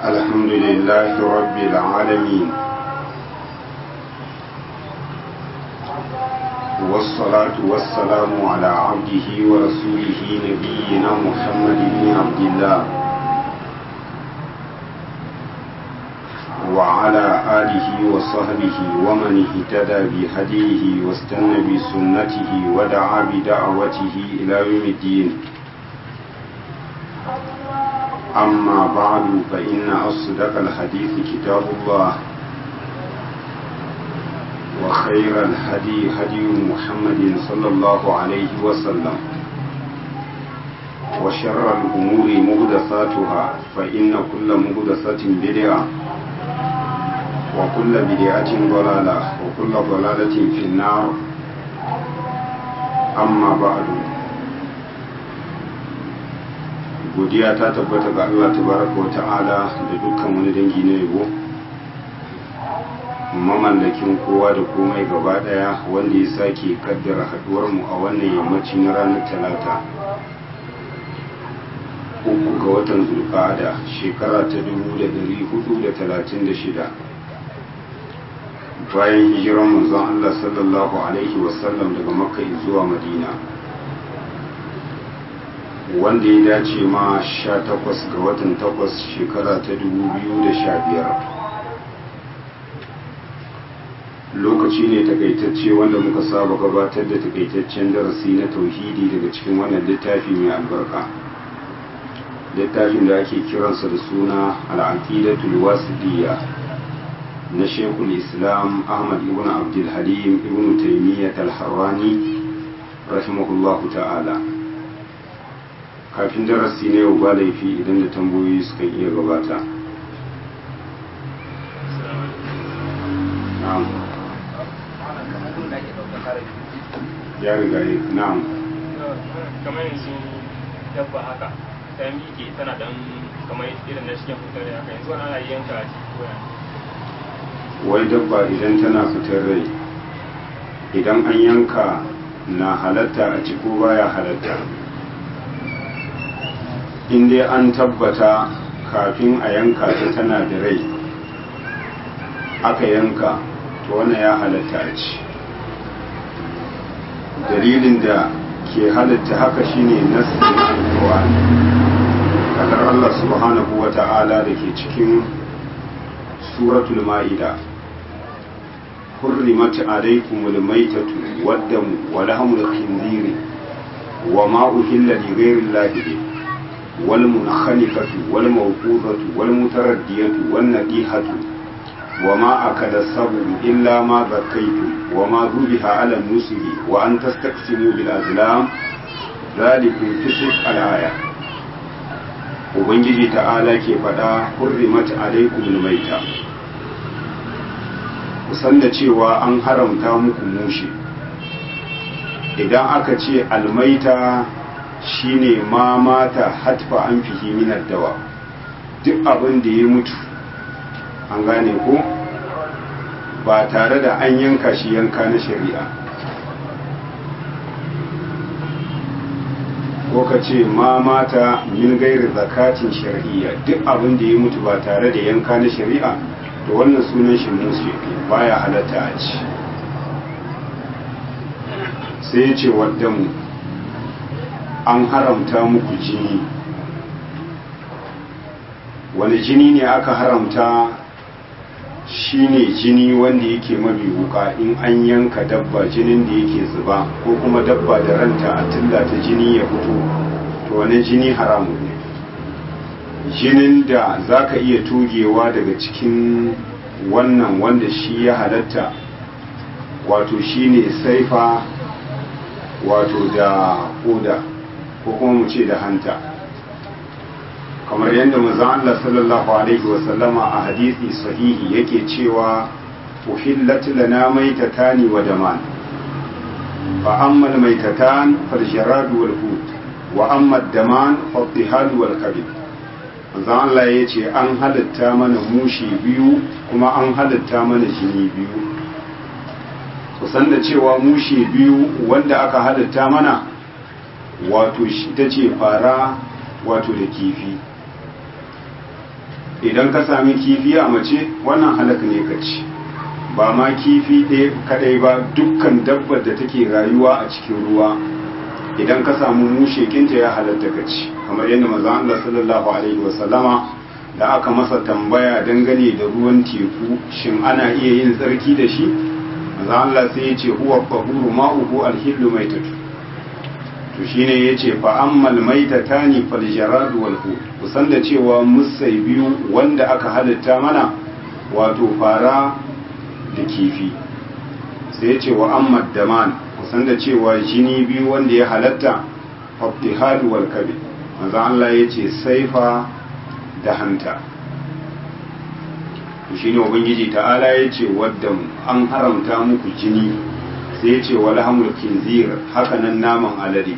الحمد لله رب العالمين والصلاة والسلام على عبده ورسوله نبينا محمد بن عبد الله وعلى آله وصحبه ومن اهتدى بهديه واستنى بسنته ودعا بدعوته إلى يوم الدين أما بعد فإن أصدق الحديث كتاب الله وخير الهدي هدي محمد صلى الله عليه وسلم وشر الأمور مهدثاتها فإن كل مهدثة بدعة وكل بدعة ضلالة وكل ضلالة في النار أما بعد godiya ta tabbata ga Allah tabaraka wa ta'ala da dukkan wani dangi na yabo mamallakin kowa da komai gaba daya wanda ya sake kaddara haduwar mu a wannan yammaci na ranar talata uku ga watan zulqa'ada shekara ta 1436 bayan hijiran manzon Allah sallallahu alaihi wasallam daga makka zuwa madina wanda ya dace ma sha takwas ga watan takwas shekara ta dubu biyu da sha biyar lokaci ne takaitacce wanda muka saba gabatar da takaitaccen darasi na tauhidi daga cikin wannan littafi mai albarka littafin da ake kiransa da suna al'aqidatul wasidiyya na shekul islam ahmad ibn abdulhalim ibn taimiyyat al-harrani rahimahullahu ta'ala kafin darasi na yau ba laifi idan da tambayoyi suka iya gabata ya riga yi na'am kamar yanzu dabba haka ta miƙe tana dan kamar irin na cikin fitar haka yanzu wani ana yanka a cikin koya wai dabba idan tana fitar rai idan an yanka na halatta a ciko baya halatta in dai an tabbata kafin a yanka ta tana da rai aka yanka to wannan ya halatta a ci dalilin da ke halatta haka shine nassin alƙur'ani kadar Allah subhanahu wa ta'ala da ke cikin suratul ma'ida حرمت عليكم الميتة والدم ولحم الخنزير وما أهل لغير الله به والمنخنقة والموقوذة والمتردية والنبيهة وما أكل السبع إلا ما ذكيتم وما ذبح على النسل وأن تستقسموا بالأزلام ذلك فسق الآية Ubangiji ta'ala ke faɗa hurrimat alaikum maita kusan da cewa an haramta muku mushi idan aka ce almaita shine ma mata hatfa an fihi minar dawa duk abin da ya mutu an gane ko ba tare da an yanka shi yanka na shari'a ko ka ce ma mata min gairi zakatin shari'a duk abin da ya mutu ba tare da yanka na shari'a to wannan sunan shi musu baya halatta a ci sai ya ce wadda mu an haramta muku jini wani jini ne aka haramta shine jini wanda yake mabi wuka in an yanka dabba jinin da yake zuba ko kuma dabba da ranta a tillata jini ya fito to wani jini haramun ne jinin da za ka iya togewa daga cikin wannan wanda shi ya halatta wato shine saifa wato da koda ko kuma mu ce da hanta kamar yadda manzon Allah sallallahu alaihi wa sallama a hadisi sahihi yake cewa uhillat lana maitatani wa daman fa amma al-maitatan fal jarad wal hut wa amma ad-daman fa ad wal kabid manzon Allah yace an halatta mana mushi biyu kuma an halatta mana jini biyu kusan da cewa mushi biyu wanda aka halatta mana wato shi ta ce fara wato da kifi idan ka sami kifi a mace wannan halak ne ka ci ba ma kifi ɗaya kadai ba dukkan dabbar da take rayuwa a cikin ruwa idan ka samu mushe kinta ya halatta ka ci kamar yadda manzon Allah sallallahu alaihi wasallama da aka masa tambaya dangane da ruwan teku shin ana iya yin tsarki da shi manzon Allah sai ya ce huwa tahuru ma'uhu alhillu maitatu to shine yace fa ammal maitatani fal jarad wal hut kusan da cewa musai biyu wanda aka halitta mana wato fara da kifi sai yace wa ammad daman kusan da cewa jini biyu wanda ya halatta fattihadu wal kabid manzo Allah yace saifa da hanta to shine ubangiji ta'ala yace wadda an haramta muku jini sai yace wal hamul kinzir haka nan naman alade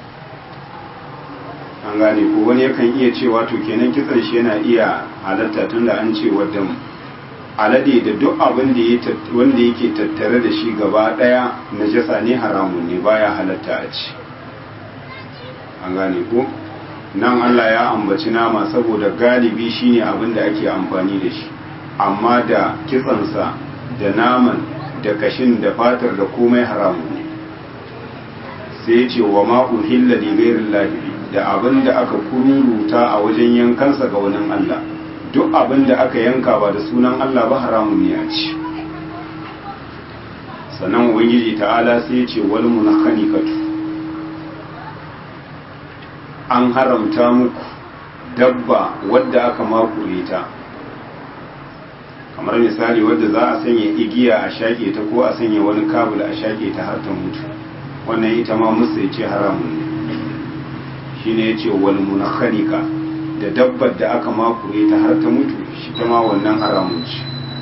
an gane ko wani yakan iya cewa to kenan kitsan shi yana iya halatta tunda an ce wadda alade da duk abin da wanda yake tattare da shi gaba daya najasa ne haramun ne baya halatta a ci an gane ko nan Allah ya ambaci nama saboda galibi shine abin da ake amfani da shi amma da kitsansa da naman da kashin da fatar da komai haramun ne sai ce wa ma uhilla li ghairi da abin da aka kururuta a wajen yankansa ga wani Allah duk abin da aka yanka ba da sunan Allah ba haramun ne a ci sannan ubangiji ta'ala sai ce wal munakhanikatu an haramta muku dabba wadda aka makure ta kamar misali wadda za a sanya igiya a shaƙe ta ko a sanya wani kabul a shaƙe ta har ta mutu wannan ita ma musu ya ce haramun ne shine ya ce wal munakhanika da dabbar da aka makure ta har ta mutu shi ta ma wannan haramun ce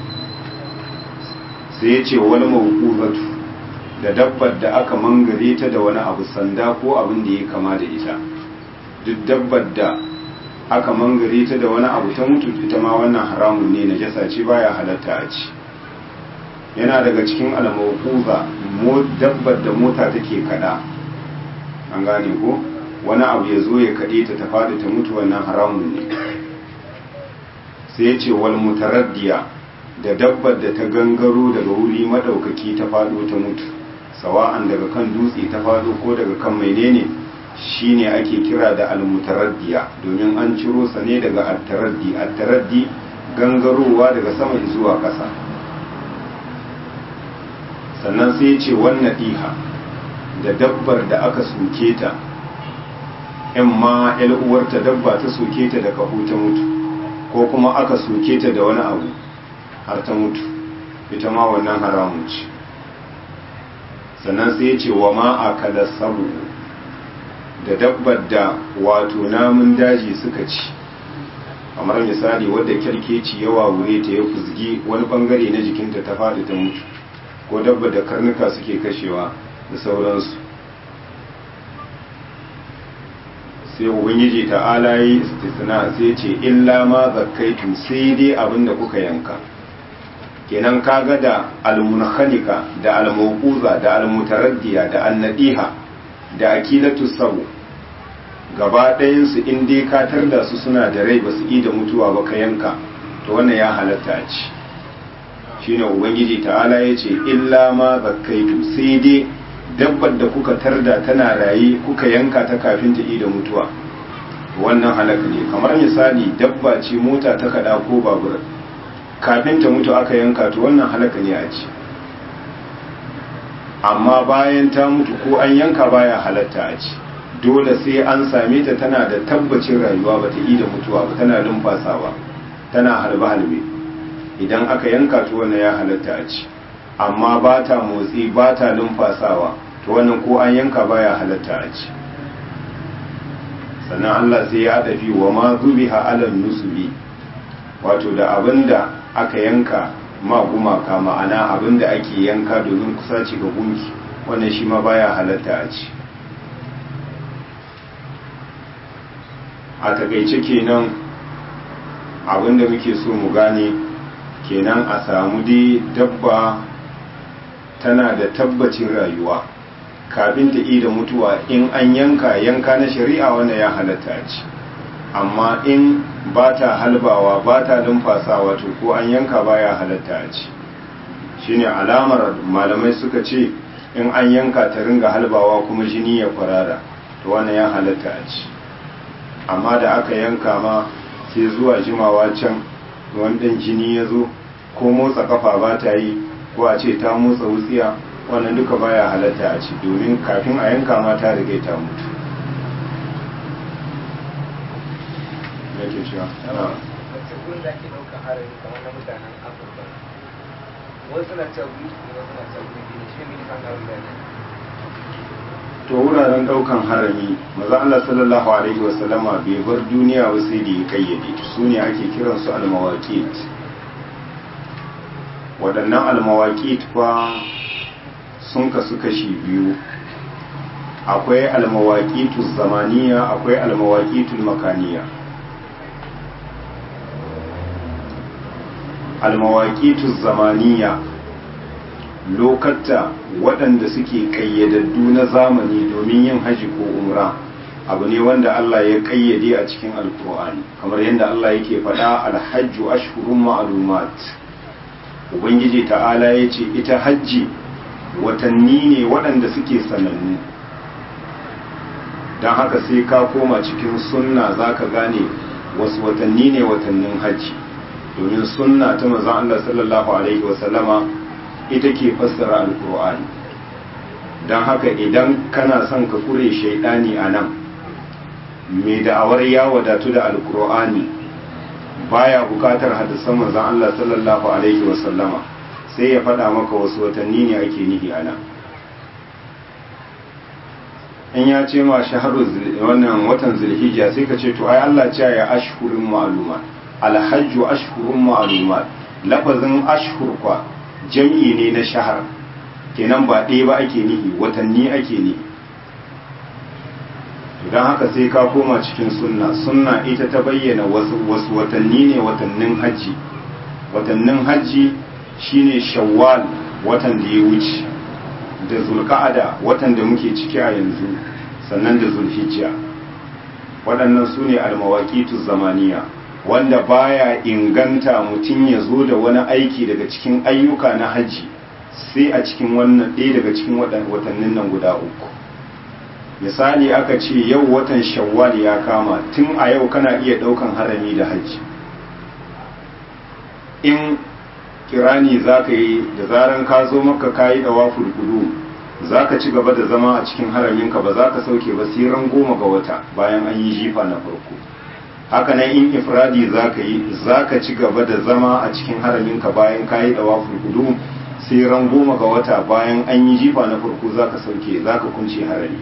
sai ya ce wal mawqufatu da dabbar da aka mangare ta da wani abu sanda ko abin da ya kama da ita duk dabbar da aka mangare ta da wani abu ta mutu ita ma wannan haramun ne na jasa ce baya halatta a ci yana daga cikin almawquza mo dabbar da mota take kada an gane ko wani abu ya zo ya kade ta ta fadi ta mutu wannan haramun ne sai ya ce wal mutaraddiya da dabbar da ta gangaro daga wuri madaukaki ta fado ta mutu sawa'an daga kan dutse ta fado ko daga kan menene shine ake kira da almutaraddiya domin an ciro sa ne daga attaraddi attaraddi gangarowa daga sama zuwa ƙasa sannan sai ya ce wannan diha da dabbar da aka soke ta in ma uwarta dabba ta soke ta da kaho ta mutu ko kuma aka soke ta da wani abu har ta mutu ita ma wannan haramun ce sannan sai ya ce wa ma akala sabu da dabbar da wato namun daji suka ci kamar misali wadda kyarkeci yawa wure ta ya fuzgi wani bangare na jikinta ta faɗi ta mutu ko dabbar da karnuka suke kashewa da sauransu sai ubangiji ta'ala yi istisna sai ce illa ma zakkaitu sai dai abin da kuka yanka kenan kaga da almunhanika da almawquza da almutaraddiya da annadiha da akilatu sabu gaba ɗayansu in dai ka tarda su suna da rai ba su da mutuwa ba ka yanka to wannan ya halatta a ci shine ubangiji ta'ala ya ce illa ma zakkaitu sai dai dabbar da kuka tarda tana raye kuka yanka ta kafin ta da mutuwa wannan halaka ne kamar misali dabba ce mota ta kada ko babur kafin ta mutu aka yanka to wannan halaka ne a ci amma bayan ta mutu ko an yanka baya halatta a ci dole sai an same ta tana da tabbacin rayuwa bata yi da mutuwa ba tana lumfasawa tana halbe halbe idan aka yanka to wannan ya halatta a ci amma ba ta motsi ba ta lumfasawa to wannan ko an yanka baya halatta a ci sannan Allah sai ya dafi wa ma zubiha alal nusubi wato da abinda aka yanka ma gumaka ma'ana abinda ake yanka domin kusaci ga gunki wannan shi ma baya halatta a ci a takaice kenan abinda muke so mu gane kenan a samu dai dabba tana da tabbacin rayuwa kafin ta da mutuwa in an yanka yanka na shari'a wanda ya halatta ci amma in ba ta halbawa ba ta lumfasawa to ko an yanka baya halatta a ci shine alamar malamai suka ce in an yanka ta ringa halbawa kuma jini ya kwarara to wannan ya halatta a ci amma da aka yanka ma sai zuwa jimawa can wani jini ya zo ko motsa kafa ba ta yi ko a ce ta motsa wutsiya wannan duka baya halatta a ci domin kafin a yanka ma ta riga ta mutu yake cewa wacce gurin da ake ɗaukar harari kamar na mutanen afirka wasu na cewa guri ne wasu na cewa guri ne shi ne kan harari da ne to wuraren daukan harami maza Allah sallallahu alaihi wasallama bai bar duniya ba sai da ya kayyade su ne ake kiran su almawaqit waɗannan almawaqit fa sun kasu kashi biyu akwai almawaqitu zamaniya akwai almawaqitu makaniya almawaqitu zamaniya lokatta waɗanda suke ƙayyadaddu na zamani domin yin haji ko umra abu ne wanda Allah ya ƙayyade a cikin alkur'ani kamar yadda Allah yake faɗa alhajju ashhurun ma'lumat ubangiji ta'ala ya ce ita hajji watanni ne waɗanda suke sanannu don haka sai ka koma cikin sunna za ka gane wasu watanni ne watannin hajji domin sunna ta mazan Allah sallallahu alaihi wasallama ita ke fassara alkur'ani don haka idan kana son ka kure shaidani a nan mai da'awar ya wadatu da alkur'ani baya bukatar hadisan manzon Allah sallallahu alaihi wasallama sai ya faɗa maka wasu watanni ne ake nihi a nan in ya ce ma shaharu wannan watan zulhijja sai ka ce to ai Allah ce ya ashhurun ma'lumat alhajju ashhurun ma'lumat lafazin ashhur kwa jam'i ne na shahar kenan ba ɗaya ba ake nihi watanni ake nihi don haka sai ka koma cikin sunna sunna ita ta bayyana wasu watanni ne watannin hajji watannin hajji shine shawwal watan da ya wuce da zulka'ada watan da muke ciki a yanzu sannan da zulhijja waɗannan su ne almawaƙitu zamaniya wanda baya inganta mutum ya zo da wani aiki daga cikin ayyuka na hajji sai a cikin wannan ɗaya daga cikin watannin nan guda uku misali aka ce yau watan shawwal ya kama tun a yau kana iya ɗaukan harami da hajji in kirani za ka yi da zaran ka zo maka ka yi ɗawa fulfudu za ka ci gaba da zama a cikin haraminka ba za ka sauke ba sai ran goma ga wata bayan an yi jifa na farko haka nan in ifradi za ka yi za ka ci gaba da zama a cikin haraminka bayan ka yi ɗawa fulfudu sai ran goma ga wata bayan an yi jifa na farko za ka sauke za ka kunce harami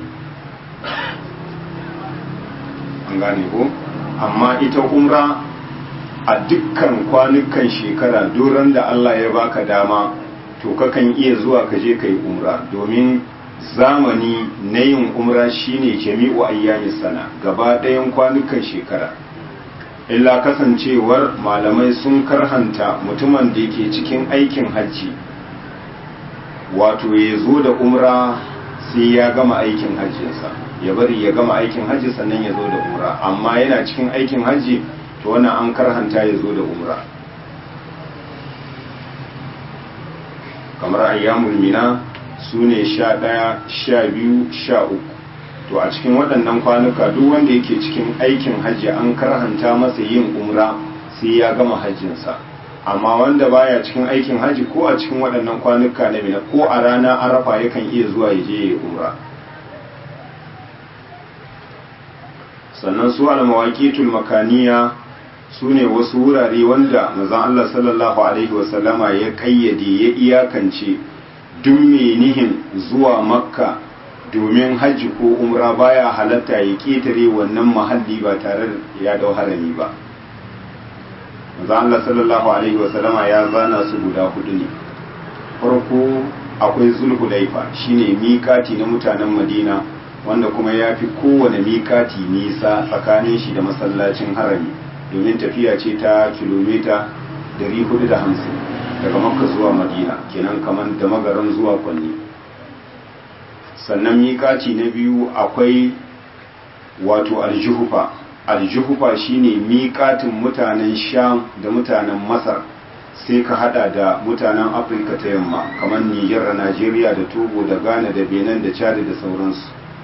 an gane ko amma ita umra a dukkan kwanukan shekara duran da Allah ya baka dama to kakan iya zuwa ka je kai umra domin zamani na yin umra shine jami'u ayyamis sana gaba ɗayan kwanukan shekara illa kasancewar malamai sun karhanta mutumin da yake cikin aikin hajji wato ya zo da umra sai ya gama aikin hajjinsa ya bari ya gama aikin hajji sannan ya zo da umra amma yana cikin aikin hajji to wannan an karhanta ya zo da umra kamar ayyamul mina su ne sha ɗaya sha biyu sha uku to a cikin waɗannan kwanuka duk wanda yake cikin aikin hajji an karhanta masa yin umra sai ya gama hajjinsa amma wanda baya cikin aikin hajji ko a cikin waɗannan kwanuka na mina ko a rana arafa yakan iya zuwa ya je ya umra sannan su almawaqitul makaniya su ne wasu wurare wanda manzon Allah sallallahu alaihi wasallama ya kayyade ya iyakance duk mai nihin zuwa makka domin hajji ko umra baya halatta ya ketare wannan mahalli ba tare da ya dau harami ba manzon Allah sallallahu alaihi wasallama ya zana su guda hudu ne farko akwai zulhulaifa shine miƙati na mutanen madina wanda kuma ya fi kowane miƙati nisa tsakanin shi da masallacin harami domin tafiya ce ta kilomita 450 daga makka zuwa madina kenan kamar da magaran zuwa kwanni sannan miƙaci na biyu akwai wato aljuhufa aljuhufa shine miƙatin mutanen sham da mutanen masar sai ka hada da mutanen afirka ta yamma kamar nijar da najeriya da togo da ghana da benin da chad da sauransu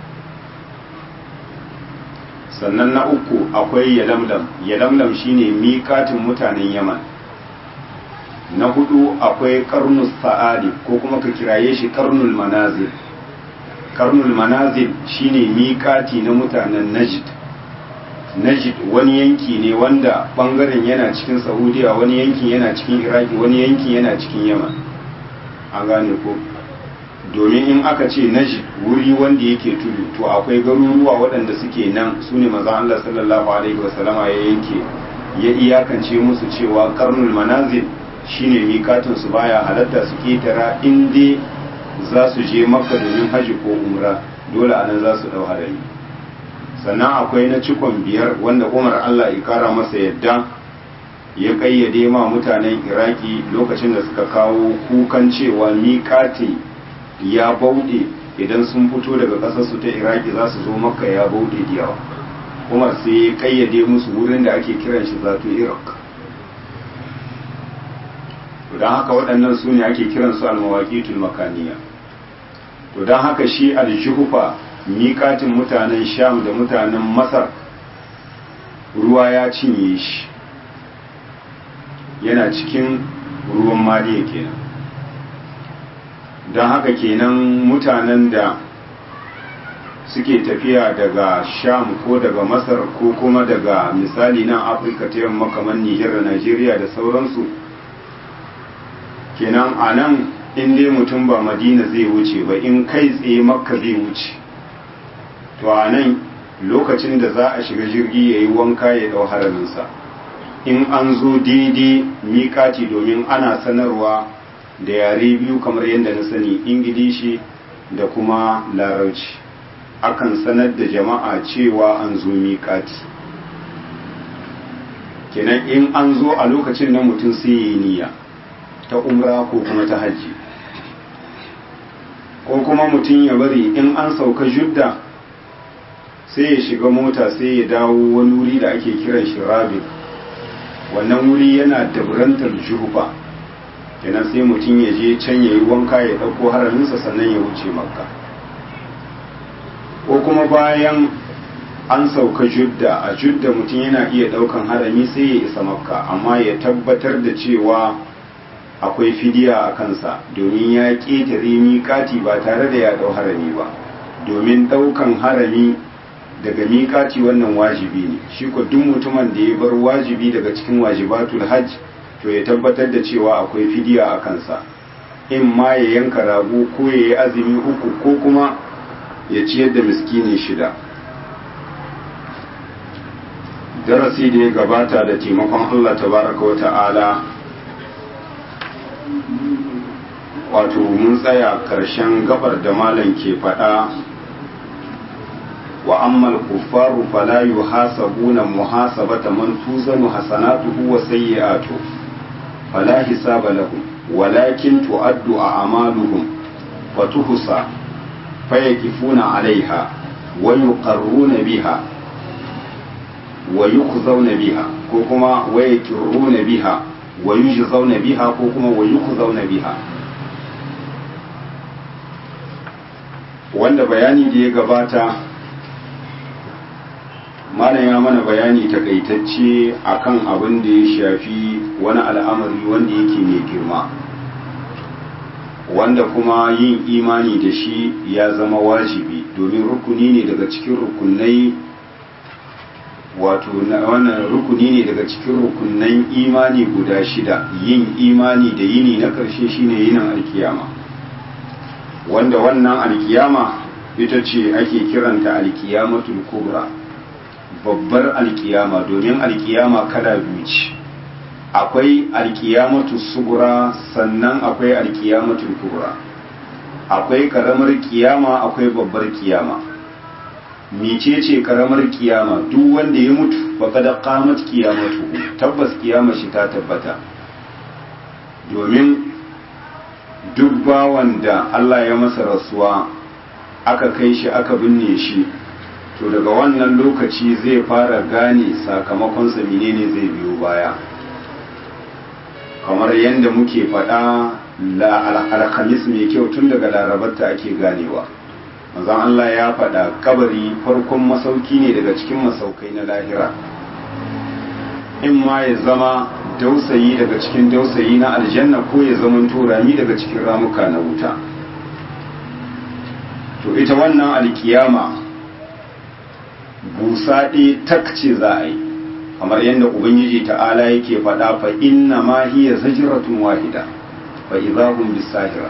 sannan na uku akwai yalamlam yalamlam shine miƙatin mutanen yaman na hudu akwai karnus sa'adi ko kuma ka kiraye shi karnul manazil karnul manazil shine miƙati na mutanen najd najd wani yanki ne wanda bangaren yana cikin saudiya wani yankin yana cikin iraki wani yankin yana cikin yaman an gane ko domin in aka ce najd wuri wanda yake tudu to akwai garuruwa waɗanda suke nan su ne maza Allah sallallahu alaihi wasallama ya yanke ya iyakance musu cewa karnul manazil shine mikatin su baya halatta su ketara in dai za su je makka domin haji ko umra dole anan za su dau harami sannan akwai na cikon biyar wanda umar allah ya kara masa yadda ya kayyade ma mutanen iraki lokacin da suka kawo kukan cewa miƙati ya bauɗe idan sun fito daga ƙasarsu ta iraki za su zo makka ya bauɗe da yawa umar sai ya kayyade musu wurin da ake kiran shi zato iraq don haka waɗannan su ne ake kiransu almawaƙitul makaniya to don haka shi aljuhufa miƙatin mutanen sham da mutanen masar ruwa ya cinye shi yana cikin ruwan maliya kenan don haka kenan mutanen da suke tafiya daga sham ko daga masar ko kuma daga misali nan afirka ta yamma kamar nijar da najeriya da sauransu kenan a nan in dai mutum ba madina zai wuce ba in kai tsaye makka zai wuce to a nan lokacin da za a shiga jirgi ya yi wanka ya ɗau haraminsa in an zo daidai miƙati domin ana sanarwa da yare biyu kamar yadda na sani ingilishi da kuma larauci akan sanar da jama'a cewa an zo miƙati kenan in an zo a lokacin na mutum sai ya yi niyya ta umra ko kuma ta hajji ko kuma mutum ya bari in an sauka judda sai ya shiga mota sai ya dawo wani wuri da ake kiran shi rabin wannan wuri yana dabrantar juhufa kenan sai mutum ya je can ya yi wanka ya ɗauko haraminsa sannan ya wuce makka ko kuma bayan an sauka judda a judda mutum yana iya ɗaukan harami sai ya isa makka amma ya tabbatar da cewa akwai fidiya a kansa domin ya ƙetare miƙati ba tare da ya ɗau harami ba domin ɗaukan harami daga miƙati wannan wajibi ne shi ko duk mutumin da ya bar wajibi daga cikin wajibatul hajj to ya tabbatar da cewa akwai fidiya a kansa in ma ya yanka rago ko ya yi azumi uku ko kuma ya ciyar da miskini shida darasi da ya gabata da taimakon Allah tabaraka wa ta'ala wato mun tsaya ƙarshen gabar da malam ke faɗa wa ammal kuffaru fala yuhasabuna muhasabata man tuzanu hasanatuhu wa sayyi'atu fala hisaba lahum walakin tu'addu a'maluhum wa tuhsa fayakifuna 'alayha wa yuqarruna biha wa yukhzawna biha ko kuma wa yakiruna biha wa yujzauna biha ko kuma wa yukhzawna biha wanda bayani da ya gabata malam ya mana bayani takaitacce akan abin da ya shafi wani al'amari wanda yake mai girma wanda kuma yin imani da shi ya zama wajibi domin rukuni ne daga cikin rukunai wato wannan rukuni ne daga cikin rukunan imani guda shida yin imani da yini na ƙarshe shine yinin alkiyama wanda wannan alkiyama ita ce ake kiranta alkiyamatul kubra babbar alkiyama domin alkiyama kala biyu ce akwai alkiyamatu sugura sannan akwai alkiyamatul kubra akwai karamar kiyama akwai babbar kiyama mecece karamar kiyama duk wanda ya mutu faqad qamat kiyamatu tabbas kiyama shi ta tabbata domin duk bawan da Allah ya masa rasuwa aka kai shi aka binne shi to daga wannan lokaci zai fara gane sakamakonsa menene zai biyo baya kamar yadda muke faɗa alhamis mai kyau tun daga larabarta ake ganewa manzon Allah ya faɗa kabari farkon masauki ne daga cikin masaukai na lahira in ma ya zama dausayi daga cikin dausayi na aljanna ko ya zama turami daga cikin ramuka na wuta to ita wannan alkiyama busa ɗaya takce za a yi kamar yadda ubangiji ta'ala yake faɗa fa inna ma hiya zajratun wahida fa idahum bisahira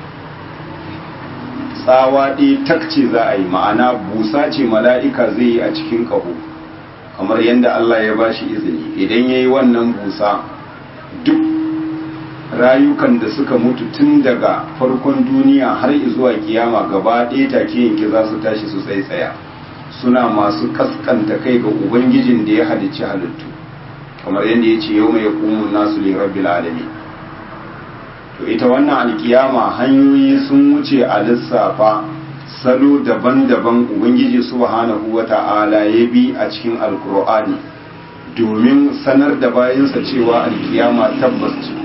tsawa ɗaya takce za a yi ma'ana busa ce mala'ika zai yi a cikin ƙaho kamar yadda Allah ya ba shi izini idan ya yi wannan busa duk rayukan da suka mutu tun daga farkon duniya har zuwa kiyama gaba ɗaya take yanki za su tashi su tsaitsaya suna masu kaskanta kai ga ubangijin da ya halicci halittu kamar yadda ya ce yau mai kumun nasu li rabbil alamin to ita wannan alkiyama hanyoyi sun wuce a lissafa salo daban-daban ubangiji subhanahu wata'ala ya bi a cikin alkur'ani domin sanar da bayansa cewa alkiyama tabbas ce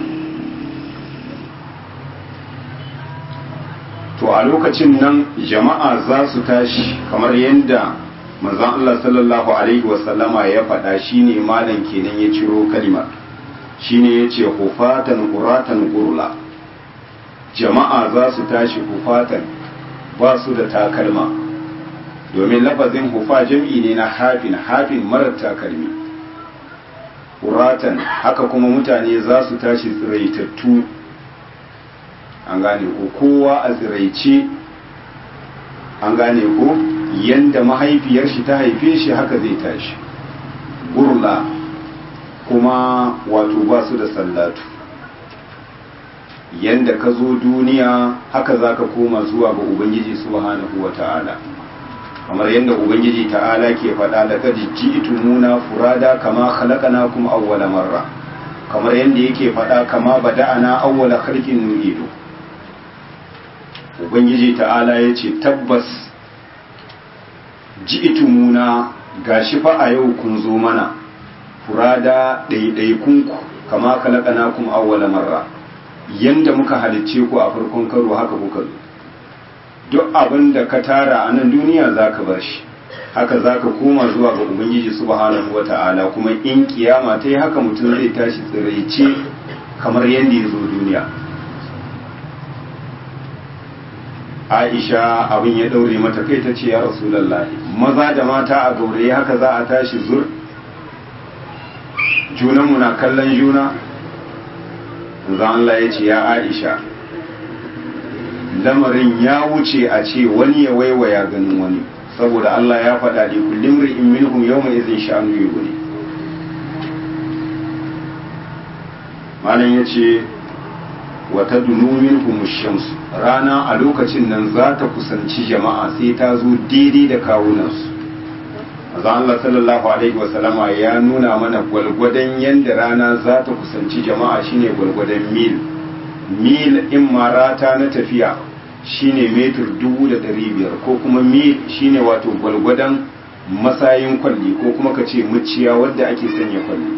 to a lokacin nan jama'a za su tashi kamar yadda manzon Allah sallallahu alaihi wasallama ya faɗa shine malam kenan ya ciro kalimar shine yace hufatan quratan gurla jama'a za su tashi hufatan ba su da takalma domin lafazin hufa jam'i ne na hafin hafin marar takalmi quratan haka kuma mutane za su tashi tsiraitattu an gane ko kowa a tsiraice an gane ko yanda mahaifiyar shi ta haife shi haka zai tashi gurla kuma wato ba su da sallatu yanda ka zo duniya haka za ka koma zuwa ga ubangiji subhanahu wa ta'ala kamar yadda ubangiji ta'ala ke faɗa da kaji ji'tumuna furada kama khalaqnakum awwala marra kamar yadda yake faɗa kama bada'ana awwala khalqin nu'idu ubangiji ta'ala ya ce tabbas ji'tumuna gashi fa a yau kun zo mana furada ɗaiɗaikunku kama khalaqnakum awwala marra yanda muka halicce ku a farkon karo haka kuka zo duk abin da ka tara a nan duniya za ka bar shi haka za ka koma zuwa ga ubangiji subhanahu wa ta'ala kuma in kiyama ta yi haka mutum zai tashi tsiraice kamar yadda ya zo duniya aisha abin ya daure mata kai ta ce ya rasulallahi maza da mata a gauraye haka za a tashi zur junanmu na kallon juna zan Allah ya ce ya aisha lamarin ya wuce a ce wani ya waiwaya ganin wani saboda Allah ya faɗa da kullum ri'in minhum yawma idhin sha'anu yughni malam yace wa tadunu minhum ash-shams rana a lokacin nan za ta kusanci jama'a sai ta zo daidai da kawunansu Azan Allah sallallahu alaihi wa sallama ya nuna mana gwalgwadon yanda rana za ta kusanci jama'a shine gwalgwadon mil mil in marata na tafiya shine metur dubu da ɗari biyar ko kuma mil shine wato gwalgwadon masayin kwalli ko kuma ka ce muciya wadda ake sanya kwalli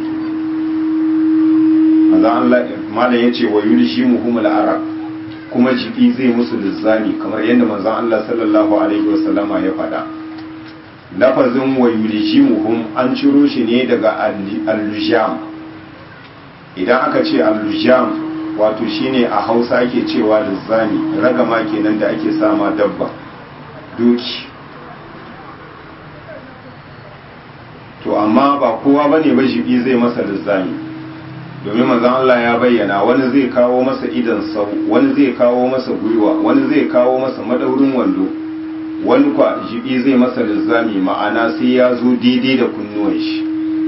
malam ya ce wa yulshi muhumul arab kuma jibi zai musu lizzami kamar yadda manzon Allah sallallahu alaihi wasallama ya faɗa lafazin wa yulshi muhum an ciro shi ne daga al-lujam idan aka ce al-lujam wato shine a hausa ake cewa lizzami ragama kenan da ake sama dabba doki to amma ba kowa bane ba jibi zai masa lizzami domin manzon Allah ya bayyana wani zai kawo masa idan sau wani zai kawo masa gwiwa wani zai kawo masa madaurin wando wani kwa jibi zai masa lizzami ma'ana sai ya zo daidai da kunnuwan shi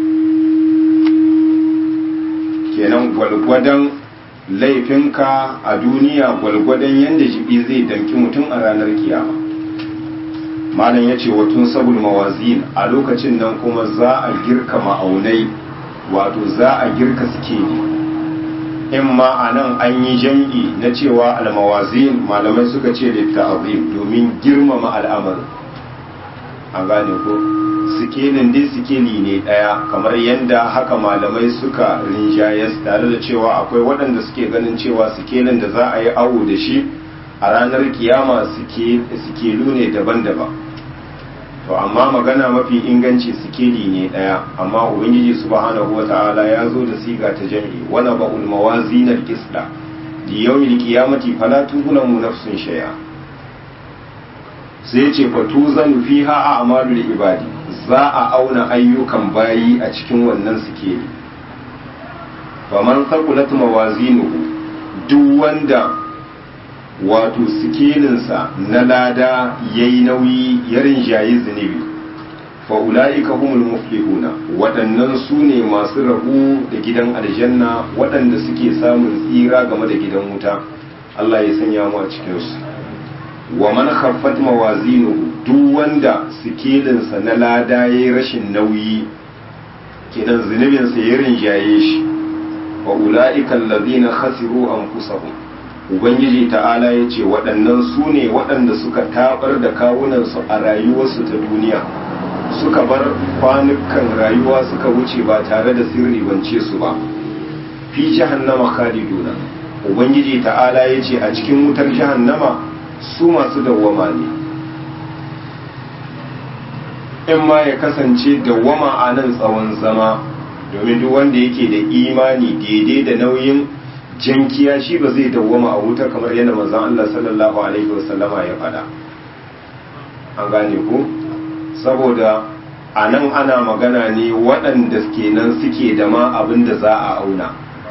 kenan gwalgwadon laifinka a duniya gwalgwadon yadda jibi zai damki mutum a ranar kiyama malam ya ce watun sabul mawazin a lokacin nan kuma za a girka ma'aunai wato za a girka suke in ma a nan an yi jam'i na cewa almawazin malamai suka ce da ta'azim domin girmama al'amarin a gane ko sikelin dai sikeli ne ɗaya kamar yadda haka malamai suka rinjayes tare da cewa akwai waɗanda suke ganin cewa sikelin da za a yi awo da shi a ranar kiyama sikelu ne daban-daban to amma magana mafi inganci sikeli ne ɗaya amma ubangiji subhanahu wata'ala ya zo da siga ta jami'i wana ba'ul mawazinar kisla li yawmil qiyamati fala tuzlamu nafsun shay'a sai ce fatuzanu fiha a'malul ibadi za a auna ayyukan bayi a cikin wannan sikeli faman sakulat mawazinuhu duk wanda wato sikelinsa na lada ya yi nauyi ya rinjayi zunubi fa'ula'ika humul muflihuna waɗannan su ne masu rabu da gidan aljanna waɗanda suke samun tsira game da gidan wuta Allah ya sanya mu a cikinsu wa man khaffat mawazinuhu duk wanda sikelinsa na lada yayi rashin nauyi kidan zunubinsa ya rinjaye shi wa ulaika allazina khasiru anfusahum ubangiji ta'ala ya ce waɗannan su ne waɗanda suka tabar da kawunansu a rayuwarsu ta duniya suka bar kwanukan rayuwa suka wuce ba tare da sirri bance su ba fi jahannama khaliduna ubangiji ta'ala ya ce a cikin wutar jahannama su masu dawwama ne in ma ya kasance dawwama a nan tsawon zama domin duk wanda yake da imani daidai da nauyin jankiya shi ba zai dawwama a wuta kamar yadda manzon Allah sallallahu alaihi wasallama ya faɗa an gane ku saboda a nan ana magana ne waɗanda kenan suke da ma abin da za a auna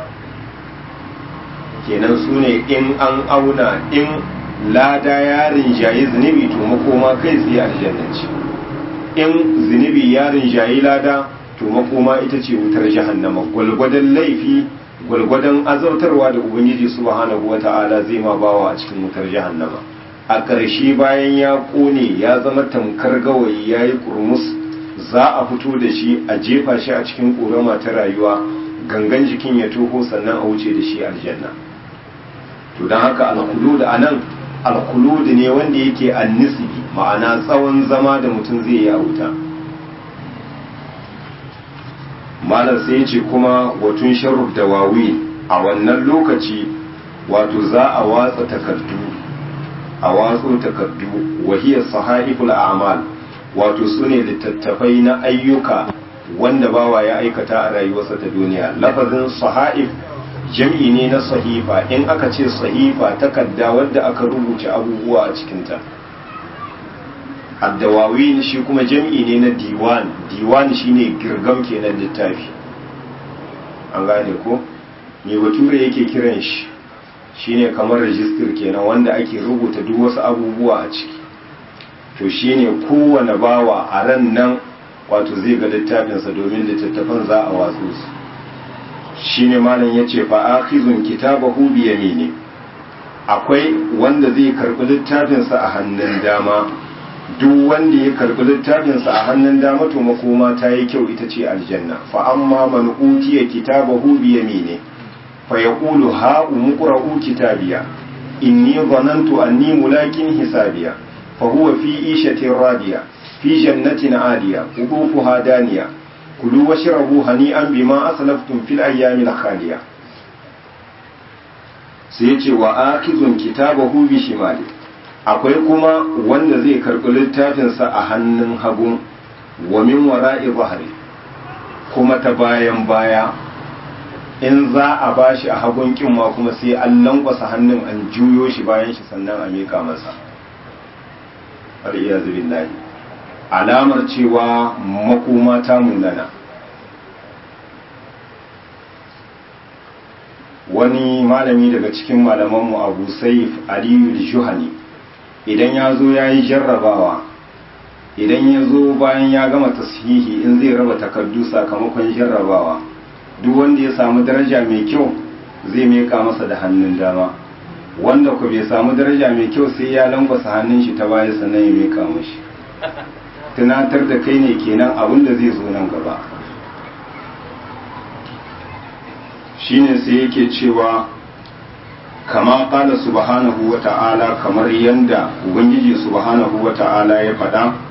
kenan su ne in an auna in lada ya rinjaye zunubi to makoma kai tsaye aljannanci in zunubi ya rinjaye lada to makoma ita ce wutar jahannama gwalgwadon laifi gwalgwadon azautarwa da ubangiji subhanahu wata'ala zai ma bawa a cikin wutar jahannama a ƙarshe bayan ya ƙone ya zama tamkar gawayi ya yi kurmus za a fito da shi a jefa shi a cikin ƙorama ta rayuwa gangan jikin ya toho sannan a wuce da shi aljanna to don haka alkulud a nan alkulud ne wanda yake annisibi ma'ana tsawon zama da mutum zai yi a wuta malam sai ya ce kuma watun sharruf da wawi a wannan lokaci wato za a watsa takardu a watso takardu wahiyar sahaiful a'mal wato su ne littattafai na ayyuka wanda bawa ya aikata a rayuwarsa ta duniya lafazin sahaif jam'i ne na sahifa in aka ce sahifa takarda wadda aka rubuta abubuwa a cikinta addawawin shi kuma jam'i ne na diwan diwan shine girgam kenan littafi an gane ko me bature yake kiran shi shine kamar rajistir kenan wanda ake rubuta duk wasu abubuwa a ciki to shine kowane bawa a ran nan wato zai ga littafinsa domin littattafan za a watsu su shine malam yace fa akhizun kitabahu bi yamini akwai wanda zai karbi littafinsa a hannun dama duk wanda ya karbi littafinsa a hannun dama to makoma ta yi kyau ita ce aljanna fa amma man utiya kitabahu bi yamini fa yaqulu ha umqra'u kitabiya inni dhanantu anni mulakin hisabiya fa huwa fi ishatin radiya fi jannatin aliya qutufuha daniya kulu washrabu hani'an bima aslaftum fil ayyamil khaliya sai yace wa akizun kitabahu bi shimali akwai kuma wanda zai karɓi littafinsa a hannun hagu wa min wara'i bahri kuma ta bayan baya in za a bashi a hagun kinma kuma sai an lankwasa hannun an juyo shi bayan shi sannan a mika masa har iya zubin alamar cewa makoma ta munana wani malami daga cikin malamanmu abu saif aliyu juhani idan ya zo ya yi jarrabawa idan ya zo bayan ya gama tashihi in zai raba takardu sakamakon jarrabawa duk wanda ya samu daraja mai kyau zai meka masa da hannun dama wanda ku bai samu daraja mai kyau sai ya langwasa hannun shi ta baya sannan ya meka mashi tunatar da kai ne kenan abin da zai zo nan gaba shine sai yake cewa kama kala subhanahu wa ta'ala kamar yanda ubangiji subhanahu wa ta'ala ya faɗa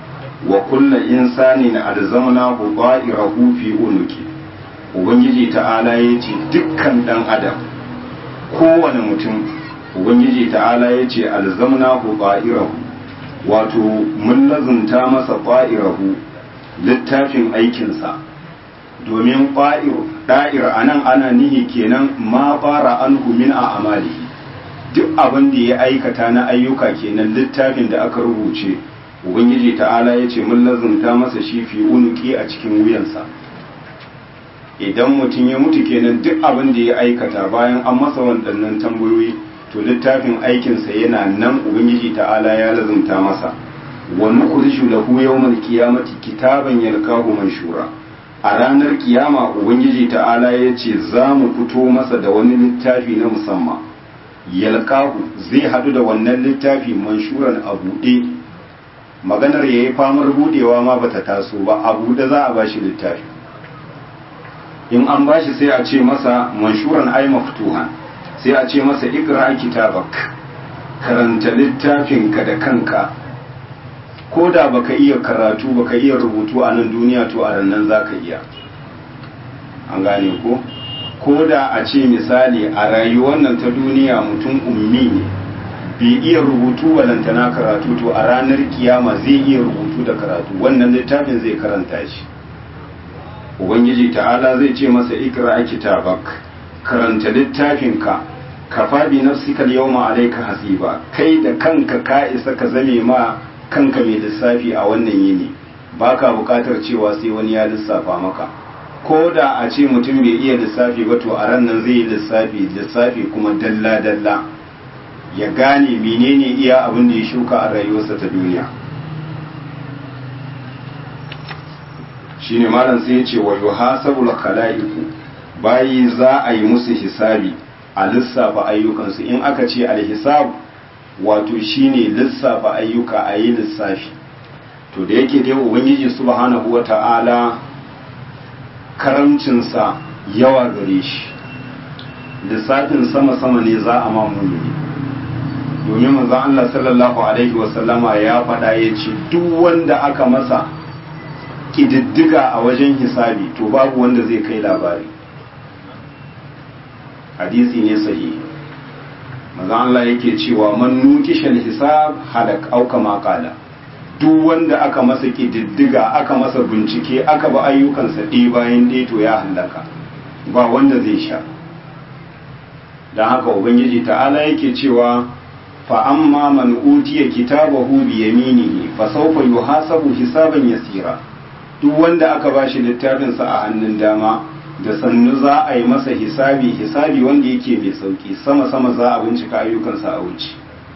wa kulla insanin alzamnahu ta'irahu fi unuki ubangiji ta'ala ya ce dukkan dan adam kowane mutum ubangiji ta'ala ya ce alzamnahu ta'irahu wato mun lazunta masa ta'irahu littafin aikinsa domin ƙwa'ir ɗa'ir a nan ana nihi kenan ma fara an min a amali duk abin da ya aikata na ayyuka kenan littafin da aka rubuce ubangiji ta'ala ya ce mun lazunta masa shi fi unuki a cikin wuyansa idan mutum ya mutu kenan duk abin da ya aikata bayan an masa waɗannan tambayoyi to littafin aikinsa yana nan ubangiji ta'ala ya lazunta masa wa nukhrishu lahu yawmal qiyamati kitaban yalqahu manshura a ranar kiyama ubangiji ta'ala ya ce za mu fito masa da wani littafi na musamman yalqahu zai hadu da wannan littafi manshuran a buɗe maganar yayi famar budewa ma bata taso ba a buɗe za a bashi littafi in an bashi sai a ce masa manshuran ay maftuhan sai a ce masa ikra kitabak karanta littafinka da kanka ko da baka iya karatu baka iya rubutu a nan duniya to a nan za ka iya an gane ko ko da a ce misali a rayuwar nan ta duniya mutum ummi ne bai iya rubutu balantana karatu to a ranar kiyama zai iya rubutu da karatu wannan littafin zai karanta shi ubangiji ta'ala zai ce masa ikra kitabak karanta littafinka kafa bi nafsika yawma alayka hasiba kai da kanka ka isa ka zame ma kanka mai lissafi a wannan yini ba ka bukatar cewa sai wani ya lissafa maka ko da a ce mutum bai iya lissafi ba to a ran nan zai yi lissafi lissafi kuma dalla-dalla ya gane menene iya abin da ya shuka a rayuwarsa ta duniya shine malam sai ya ce wa yuhasabul khalaiqu bayi za a yi musu hisabi a lissafa ayyukansu in aka ce alhisab wato shine lissafa ayyuka a yi lissafi to da yake dai ubangiji subhanahu wa ta'ala karamcinsa yawa gare shi lissafin sama-sama ne za a mamuni domin manzon Allah sallallahu alaihi wasallama ya faɗa ya ce duk wanda aka masa ƙididdiga a wajen hisabi to babu wanda zai kai labari hadisi ne sahihi manzon Allah yake cewa man nukishal hisab halak au kama qala duk wanda aka masa kididdiga aka masa bincike aka ba ayyukansa ɗaya bayan ɗaya to ya halaka ba wanda zai sha don haka ubangiji ta'ala yake cewa fa amma man utiya kitabahu bi yaminihi fa sawfa yuhasabu hisaban yasira duk wanda aka bashi littafinsa a hannun dama da sannu za a yi masa hisabi hisabi wanda yake mai sauki sama-sama za a bincika ayyukansa a wuce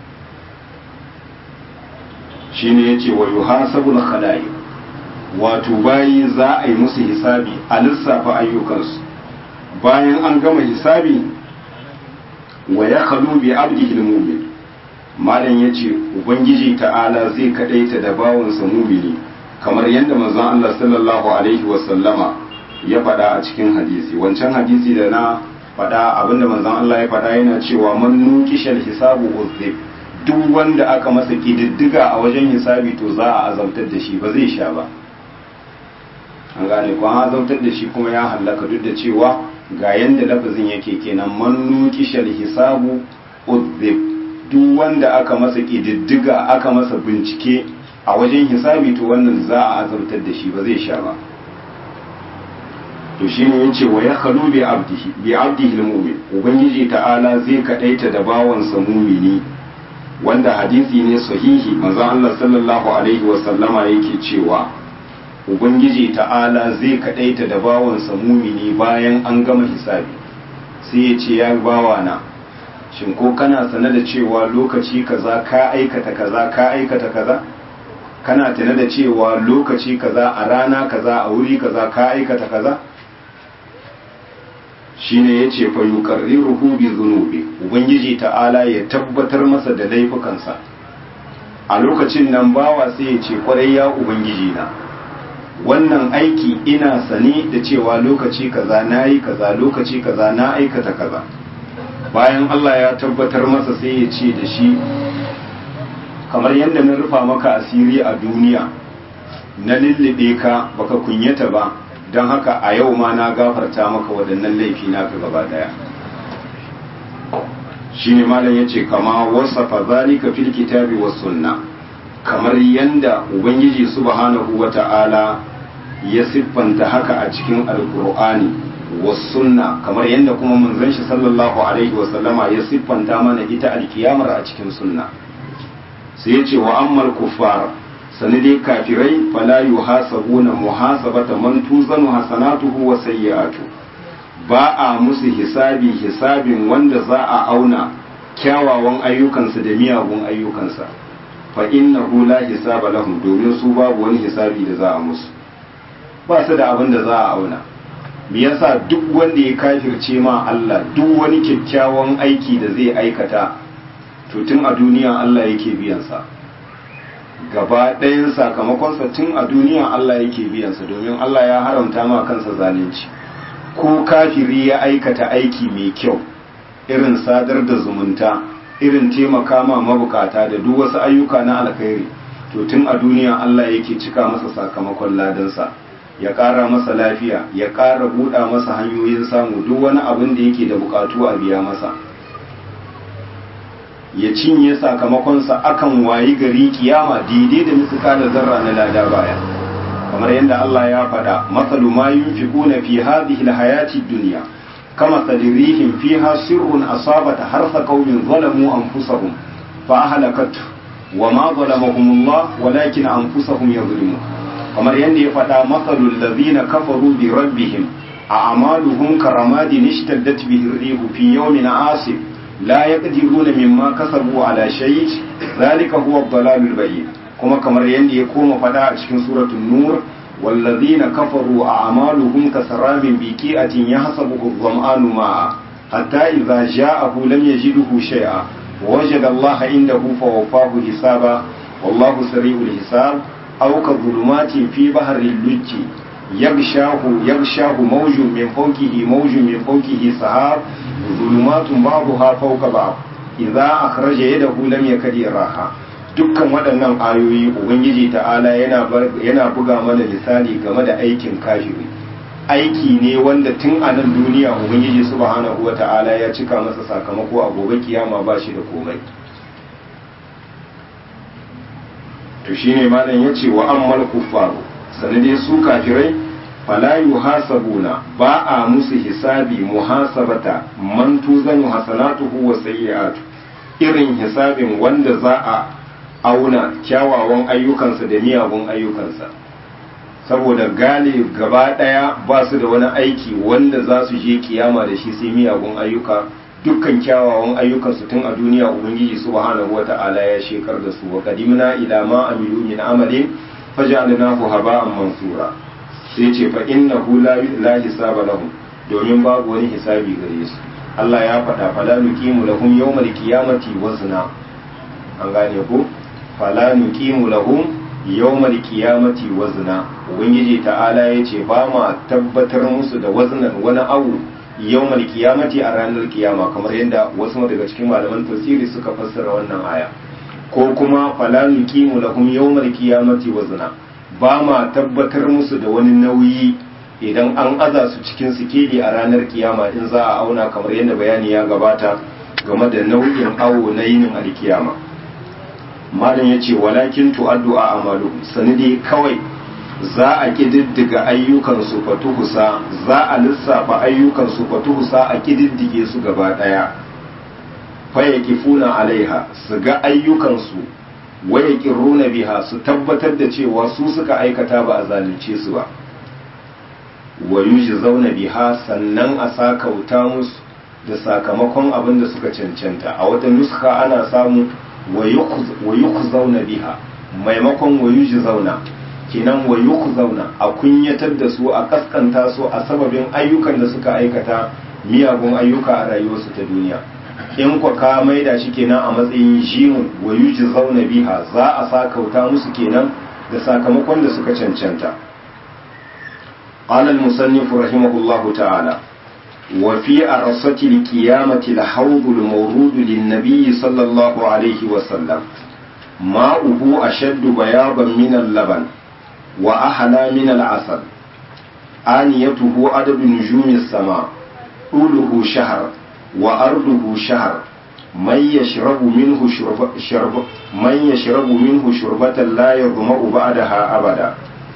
shi ne ya ce wa yi hasabul khala'i wato bayi za a yi musu hisabi a lissafa ayyukansu bayan an gama hisabi wa ya kalu bi abdihil mumin malam ya ce ubangiji ta'ala zai kaɗaita da bawansa mumini kamar yadda manzon Allah sallallahu alaihi wasallama ya faɗa a cikin hadisi wancan hadisi da na faɗa abinda manzon Allah ya faɗa yana cewa man nukishal hisabu uzib duk wanda aka masa kididdiga a wajen hisabi to za a azabtar da shi ba zai sha ba an gane ko an azabtar da shi kuma ya hallaka duk da cewa ga yanda lafazin yake kenan man nukishal hisabu uzib duk wanda aka masa kididdiga aka masa bincike a wajen hisabi to wannan za a azabtar da shi ba zai sha ba to shi ne yace wa ya khalu bi abdihi bi abdihi almu'min ubangiji ta'ala zai kadaita da bawansa mumini wanda hadisi ne sahihi manzo Allah sallallahu alaihi wa sallama yake cewa ubangiji ta'ala zai kadaita da bawansa mumini bayan an gama hisabi sai ya ce ya bawana shin ko kana sane da cewa lokaci kaza ka aikata kaza ka aikata kaza kana tana da cewa lokaci kaza a rana kaza a wuri kaza ka aikata kaza shine yace fa yuqarriruhu bi dhunubi ubangiji ta'ala ya tabbatar masa da laifukansa a lokacin nan bawa sai ya ce kwarai ya ubangiji na wannan aiki ina sani da cewa lokaci kaza nayi kaza lokaci kaza na aikata kaza bayan Allah ya tabbatar masa sai ya ce da shi kamar yadda na rufa maka asiri a duniya na lullube ka baka kunyata ba don haka a yau ma na gafarta maka waɗannan laifi naka gaba daya shine malam yace kama wasafa zalika fil kitabi was sunna kamar yanda ubangiji subhanahu wata'ala ya siffanta haka a cikin alqur'ani was sunna kamar yanda kuma manzon shi sallallahu alaihi wasallama ya siffanta mana ita alkiyamar a cikin sunna sai yace wa ammal kuffar sani dai kafirai fala yuhasabuna muhasabata man tuzanu hasanatuhu wa sayyi'atuhu ba a musu hisabi hisabin wanda za a auna kyawawan ayyukansa da miyagun ayyukansa fa innahu la hisaba lahum domin su babu wani hisabi da za a musu ba su da abin da za a auna me yasa duk wanda ya kafirce ma Allah duk wani kyakkyawan aiki da zai aikata to tun a duniya Allah yake biyan sa gaba ɗayan sakamakonsa tun a duniya Allah yake biyan sa domin Allah ya haramta ma kansa zalunci ko kafiri ya aikata aiki mai kyau irin sadar da zumunta irin taimaka ma mabukata da duk wasu ayyuka na alkhairi to tun a duniya Allah yake cika masa sakamakon ladansa ya ƙara masa lafiya ya ƙara buɗa masa hanyoyin samu duk wani abin da yake da buƙatu a biya masa ya cinye sakamakonsa akan wayi gari kiyama daidai da misuka da zarra na lada baya kamar yadda Allah ya faɗa masalu ma yunfiquna fi hadhihi alhayati dunya kama sadirihim fiha sirrun asabata harsa qaumin zalamu anfusahum fa ahlakat wa ma zalamahum Allah walakin anfusahum yadhlimun kamar yadda ya faɗa masalul ladhina kafaru bi rabbihim a'maluhum karamadin ishtaddat bihi ar-rihu fi yawmin 'asif la yaqdiruna mimma kasabu ala shay dhalika huwa ad-dalalul bayyin kuma kamar yadda ya koma fada a cikin suratul nur wallazina kafaru a'maluhum kasaramin biqi'atin yahsabuhu adh-dhama'anu ma'a hatta idza ja'ahu lam yajidhu shay'a wajada Allah indahu fawaffahu hisaba wallahu sari'ul hisab aw ka dhulumatin fi bahril lujji yaghshahu yaghshahu mawjun min fawqihi mawjun min fawqihi sahab dhulumatun ba'daha fawqa ba'd idza akhraja yadahu lam yakad yaraha dukkan waɗannan ayoyi ubangiji ta'ala yana buga mana misali game da aikin kafiri aiki ne wanda tun a nan duniya ubangiji subhanahu wa ta'ala ya cika masa sakamako a gobe kiyama ba shi da komai to shine malam ya ce wa ammal kuffaru sanade su kafirai fala yuhasabuna ba a musu hisabi muhasabata man tuzanu hasanatuhu wa sayyi'atu irin hisabin wanda za a auna kyawawan ayyukansa da miyagun ayyukansa saboda gane gaba ɗaya ba su da wani aiki wanda za su je kiyama da shi sai miyagun ayyuka dukkan kyawawan ayyukansu tun a duniya ubangiji subhanahu wata'ala ya shekar da su wa qadimna ila ma amilu min amalin faj'alnahu haba'an mansura sai ce fa innahu la hisaba lahum domin babu wani hisabi gare su Allah ya faɗa fala nuqimu lahum yawmal qiyamati wazna an gane ko fala nuqimu lahum yawmal qiyamati wazna ubangiji ta'ala yace ba ma tabbatar musu da waznan wani awu yawmal qiyamati a ranar kiyama kamar yadda wasu daga cikin malaman tafsiri suka fassara wannan aya ko kuma fala nuqimu lahum yawmal qiyamati wazna ba ma tabbatar musu da wani nauyi idan an aza su cikin sikeli a ranar kiyama in za a auna kamar yadda bayani ya gabata game da nau'in awo na yinin alkiyama malam ya ce walakin tu'addu a amalu sanidi kawai za a kididdiga ayyukansu fatuhusa za a lissafa ayyukansu fatuhusa a kididdige su gaba daya faya kifuna alaiha su ga ayyukansu waya kirruna biha su tabbatar da cewa su suka aikata ba a zalunce su ba wa zauna biha sannan a sakauta musu da sakamakon abin da suka cancanta a wata nuska ana samu wa zauna biha maimakon wa zauna kinan wa zauna a kunyatar da su a kaskanta su a sababin ayyukan da suka aikata miyagun ayyuka a rayuwarsu ta duniya in kwa ka maida shi kenan a matsayin jimun wa zauna biha za a sakauta musu kenan da sakamakon da suka cancanta قال المصنف رحمه الله تعالى وفي أرصة القيامة الحوض المورود للنبي صلى الله عليه وسلم ماؤه أشد بياضا من اللبن wa ahla min al-asal aniyatuhu adadu nujumi sama طوله شهر وأرضه شهر من يشرب منه شرب, شرب من يشرب منه شربة لا يظمأ بعدها أبدا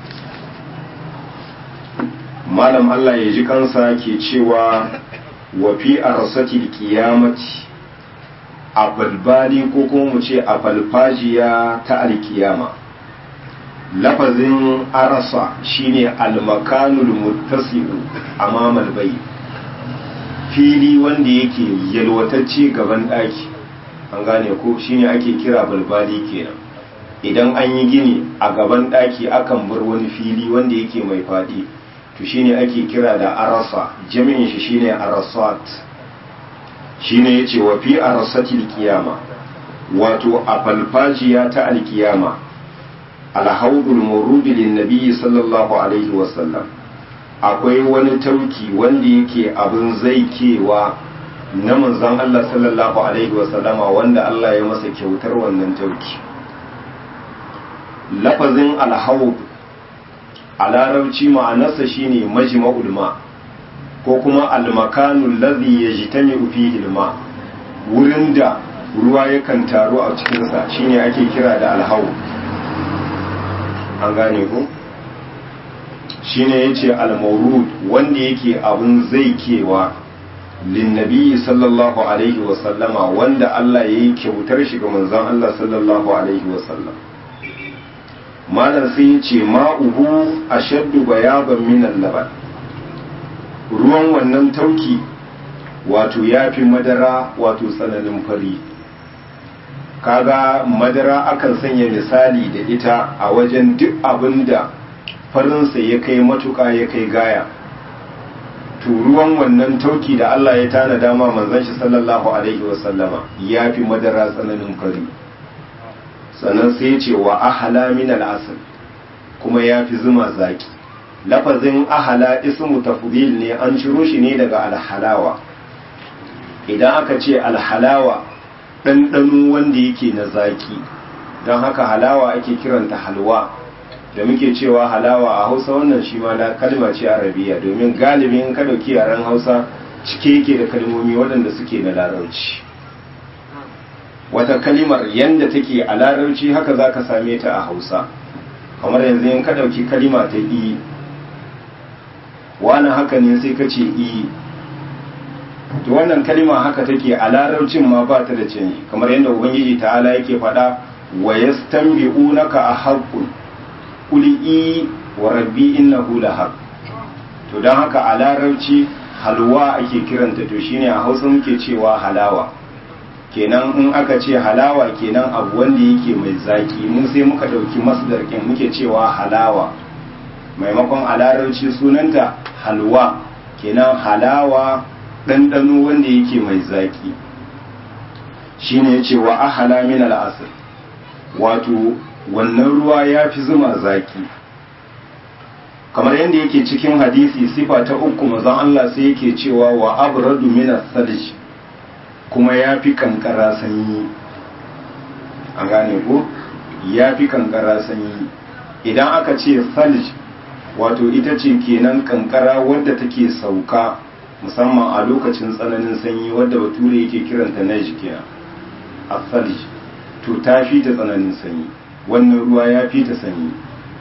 malam Allah ya ji kansa ke cewa wa fi arsatil qiyamati a balbali ko kuma mu ce a falfajiya ta alkiyama lafazin arasa shine almakanul muttasi'u amamal bayt fili wanda yake yalwatacce gaban ɗaki an gane ko shine ake kira balbali kenan idan an yi gini a gaban ɗaki akan bar wani fili wanda yake mai faɗi to shine ake kira da arasa jami'in shi shine arasat shine yace wa fi arasatil qiyama wato a falfajiya ta alkiyama alhaudul murudi lin nabiyyi sallallahu alaihi wasallam akwai wani tauki wanda yake abin zaikewa na manzon Allah sallallahu alaihi wasallama wanda Allah ya masa kyautar wannan tauki lafazin alhaud a larabci ma'anarsa shine majma'ul ma ko kuma almakanul ladhi yajtami'u fihi alma wurin da ruwa yakan taru a cikinsa shine ake kira da alhaud an gane ku shine yace al-mawrud wanda yake abun zaikewa linnabi sallallahu alaihi wa sallama wanda Allah yayi kyautar shi ga manzon Allah sallallahu alaihi wa sallam malam sai yace ma'uhu ashaddu bayaban min al-laban ruwan wannan tauki wato yafi madara wato tsananin fari kaga madara akan sanya misali da ita a wajen duk abinda farinsa ya kai matuƙa ya kai gaya turuwan wannan tauki da Allah ya tana dama manzon shi sallallahu alaihi wasallama ya fi madara tsananin fari sannan sai ya ce wa ahala min al'asal kuma ya fi zuma zaki lafazin ahala ismu tafdil ne an ciro shi ne daga alhalawa idan aka ce alhalawa ɗanɗano wanda yake na zaki don haka halawa ake kiranta halwa da muke cewa halawa a hausa wannan shi ma kalma ce arabiya domin galibin ka dauki yaren hausa cike yake da kalmomi waɗanda suke na larabci wata kalimar yanda take a larabci haka za ka same ta a hausa kamar yanzu in ka dauki kalima ta i wani haka ne sai ka ce i to wannan kalima haka take a larabcin ma ba ta da canji kamar yadda ubangiji ta'ala yake faɗa wa yastanbi'unaka a haqqun kuli i wa rabbi innahu lahaq to don haka a larabci halwa ake kiranta to shine a hausa muke cewa halawa kenan in aka ce halawa kenan abu wanda yake mai zaki mun sai muka dauki masdar kin muke cewa halawa maimakon a larabci sunanta halwa kenan halawa ɗanɗano wanda yake mai zaki shine ya ce wa ahala min al'asr wato wannan ruwa ya fi zuma zaki kamar yadda yake cikin hadisi sifa ta uku mazan Allah sai yake cewa wa abradu min salj kuma ya fi kankara sanyi an gane ko ya fi kankara sanyi idan aka ce salj wato ita ce kenan kankara wadda take sauka musamman a lokacin tsananin sanyi wadda bature yake kiranta na kenan a salj to ta fi ta tsananin sanyi wannan ruwa ya fi ta sanyi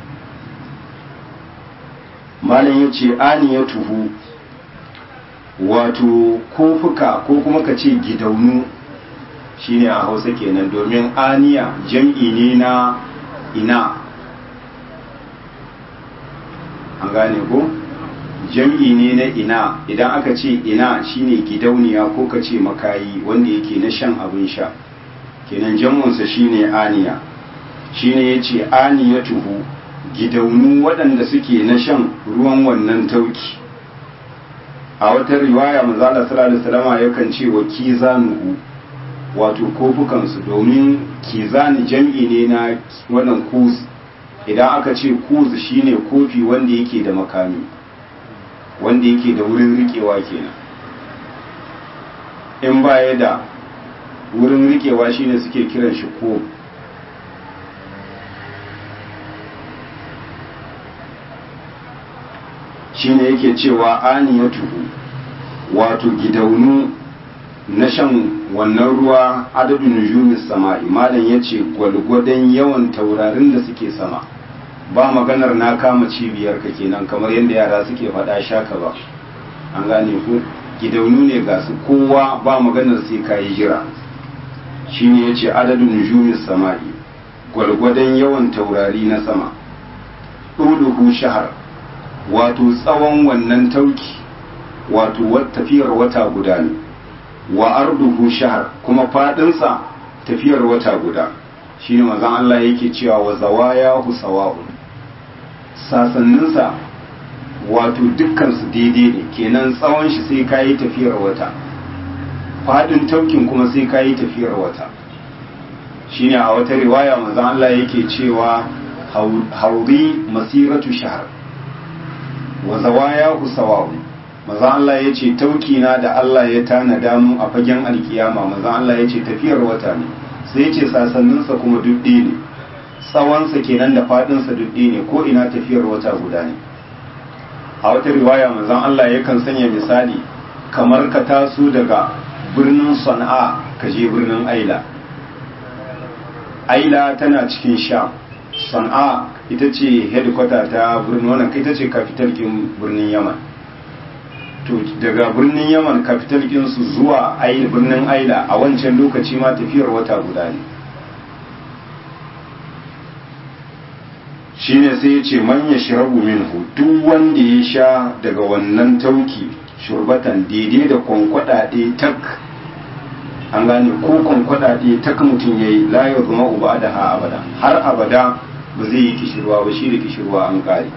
malam ya ce ya tuhu wato kofuka ko kuma ka ce gidaunu shine a hausa kenan domin aniya jam'i ne na ina an gane ko jam'i ne na ina idan aka ce ina shine gidauniya ko ka ce makayi wanda yake na shan abin sha kenan jam'unsa shine aniya shine ya ce aniyatuhu gidaunu waɗanda suke na shan ruwan wannan tauki a wata riwaya manzala sallallahu alaihi wasallam yakan ce wa kizanuhu wato kofukansu domin kizani jam'i ne na wannan kuz idan aka ce kuz shine kofi wanda yake da makami wanda yake da wurin rikewa kenan in baya da wurin rikewa shine suke kiran shi ko shine yake cewa aniyatuhu wato gidaunu na shan wannan ruwa adadin nujumis sama'i malam yace gwalgwadon yawan taurarin da suke sama ba maganar na kama cibiyar ka kenan kamar yadda yara suke faɗa shaka ba an gane ku gidaunu ne ga su kowa ba maganar sai kayi jira shine yace adadin nujumis sama'i gwargwadon yawan taurari na sama ɗuluhu shahar wato tsawon wannan tauki wato tafiyar wata guda ne wa arduhu shahar kuma fadinsa tafiyar wata guda shine manzon Allah yake cewa wa zawayahu sawa'un sasanninsa wato dukkan su daidai ne kenan tsawon shi sai kayi tafiyar wata fadin taukin kuma sai kayi tafiyar wata shine a wata riwaya manzon Allah yake cewa hauri masiratu shahr wa zawayahu sawa'un manzon Allah yace tauki na da Allah ya tanada mu a fagen alkiyama manzon Allah yace tafiyar wata ne sai yace sasannin sa kuma dudde ne tsawon sa kenan da fadin sa dudde ne ko ina tafiyar wata guda ne a wata riwaya manzon Allah yakan sanya misali kamar ka taso daga birnin Sana'a ka je birnin Aila aila tana cikin sha san'a ita ce headquarter ta birnin wannan ita ce capital kin birnin yaman to daga birnin yaman capital kin su zuwa aila birnin aila a wancan lokaci ma tafiyar wata guda ne shine sai ya ce man ya shirabu minhu duk wanda ya sha daga wannan tauki shurbatan daidai da kwankwada ɗaya tak an gane ko kwankwada ɗaya tak mutum ya yi layar zama uba da ha abada har abada ba zai yi kishirwa ba shi da kishirwa an ƙare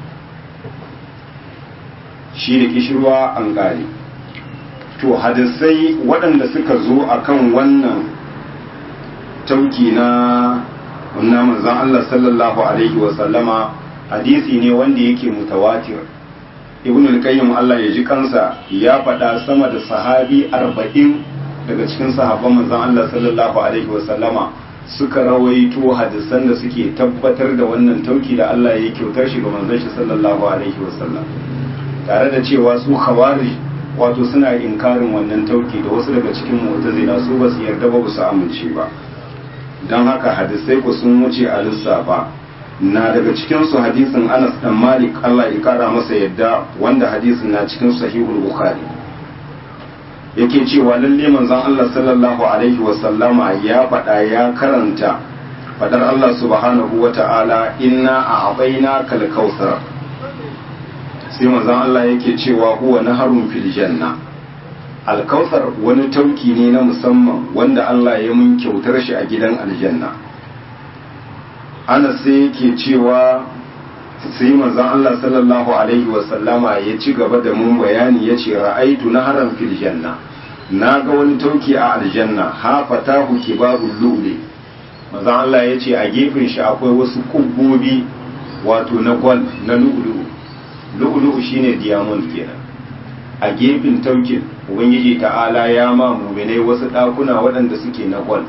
shi da kishirwa an ƙare to hadisai waɗanda suka zo akan wannan tauki na wannan manzon Allah sallallahu alaihi wa sallama hadisi ne wanda yake mutawatir ibn al-qayyim Allah ya ji kansa ya faɗa sama da sahabi arba'in daga cikin sahabban manzon Allah sallallahu alaihi wa sallama suka rawaito hadisan da suke tabbatar da wannan tauki da Allah ya kyautar shi ga manzon shi sallallahu alaihi wa sallam tare da cewa su khawarij wato suna inkarin wannan tauki da wasu daga cikin mu'tazila su ba su yarda ba su amince ba don haka hadisai ku sun wuce a lissafa na daga cikinsu hadisin anas dan malik allah ya kara masa yadda wanda hadisin na cikin sahihul bukhari yake cewa lalle manzon allah sallallahu alaihi wasallama ya faɗa ya karanta faɗar allah subhanahu wa ta'ala inna a abaina kal kautsar sai manzon allah yake cewa huwa naharun fil janna alkautsar wani tauki ne na musamman wanda Allah ya mun kyautar shi a gidan aljanna ana sai yake cewa sai manzon Allah sallallahu alaihi wasallama ya ci gaba da mun bayani ya ce ra'aitu na haram fil janna na ga wani tauki a aljanna ha fatahu kibabul lu'li manzon Allah ya ce a gefen shi akwai wasu kubbobi wato na gwal na lu'lu'u lu'lu'u shine diamond kenan a gefen taukin ubangiji ta'ala ya ma muminai wasu ɗakuna waɗanda suke na gwal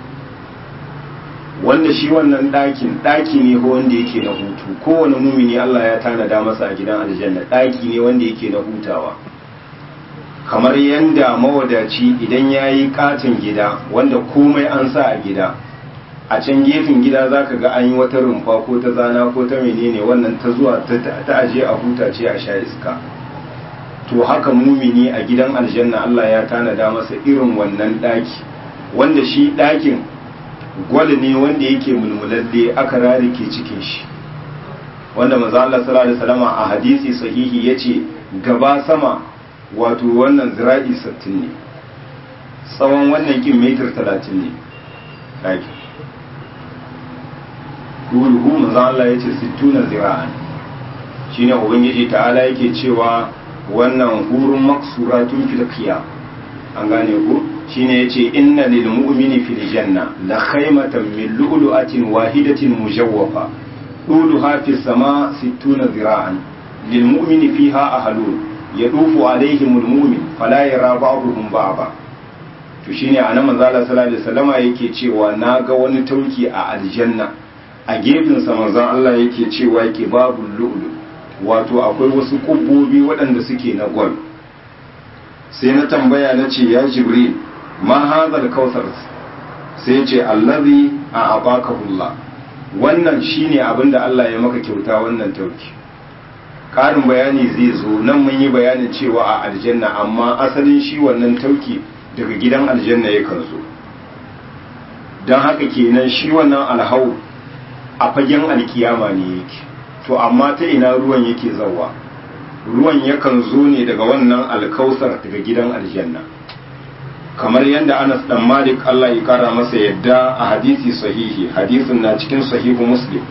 wanda shi wannan ɗakin ɗaki ne ko wanda yake na hutu kowane mumini Allah ya tanada masa a gidan aljanna ɗaki ne wanda yake na hutawa kamar yanda mawadaci idan ya yi katin gida wanda komai an sa a gida a can gefen gida za ka ga an yi wata rumfa ko ta zana ko ta menene wannan ta zuwa ta aje a huta ce a sha iska to haka mumini a gidan aljanna Allah ya tanada masa irin wannan daki wanda shi dakin gwal ne wanda yake mulmulalle aka rarike cikin shi wanda manzo Allah sallallahu alaihi wasallam a hadisi sahihi yace gaba sama wato wannan zira'i 60 ne tsawon wannan kin metar 30 ne daki ruhu manzo Allah yace 60 zira'an shine ubangiji ta'ala yake cewa wannan hurun maksuratun fil qiyam an gane ku shine yace inna lil mu'mini fil janna la khaymatan min lu'lu'atin wahidatin mujawwafa طولها في السماء ستون ذراعا للمؤمن فيها أهلون يطوف عليهم المؤمن فلا يرى بعضهم بعضا to shine a nan manzo Allah sallallahu alaihi wasallama yake cewa na ga wani tauki a aljanna a gefen sa manzon Allah yake cewa yake babu lu'lu wato akwai wasu kubbobi waɗanda suke na gwal sai na tambaya na ce ya jibril ma hazal kautsar sai ce allazi a abakahullah wannan shine abin da Allah ya maka kyauta wannan tauki ƙarin bayani zai zo nan mun yi bayanin cewa a aljanna amma asalin shi wannan tauki daga gidan aljanna yakan zo don haka kenan shi wannan alhau a fagen alkiyama ne yake to amma ta ina ruwan yake zawa ruwan yakan zo ne daga wannan alkausar daga gidan aljanna kamar yadda Anas dan Malik Allah ya kara masa yadda a hadisi sahihi hadisin na cikin sahihu Muslim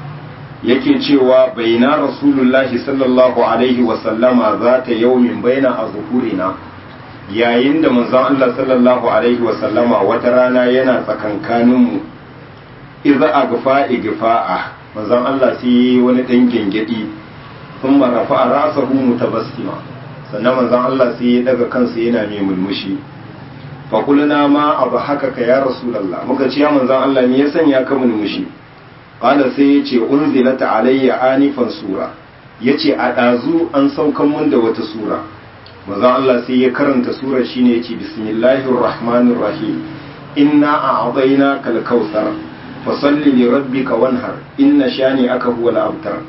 yake cewa baina rasulullahi sallallahu alaihi wa sallama zata yaumin baina azhurina yayin da manzon Allah sallallahu alaihi wa sallama wata rana yana tsakankanin mu idza agfa igfa'a manzon Allah sai wani dan gengedi thumma rafa'a ra'sahu mutabassima sannan manzon Allah sai ya daga kansa yana mai mulmushi fakulna ma abu haka ka ya rasulallah muka ce ya manzan Allah ne ya sanya ka mulmushi qala sai ya ce unzilata alayya anifan sura yace a dazu an saukan mun da wata sura manzan Allah sai ya karanta sura shine yace bismillahir rahmanir rahim inna a'tayna kal kautsar fasalli li rabbika wanhar inna shani aka huwal abtar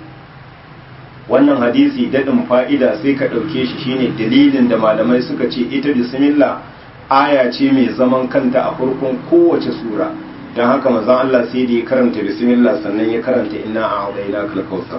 wannan hadisi dadin fa'ida sai ka dauke shi shine dalilin da malamai suka ce ita bismillah aya ce mai zaman kanta a farkon kowace sura don haka mazan Allah sai da ya karanta bismillah sannan ya karanta inna a haɗaina kalkausar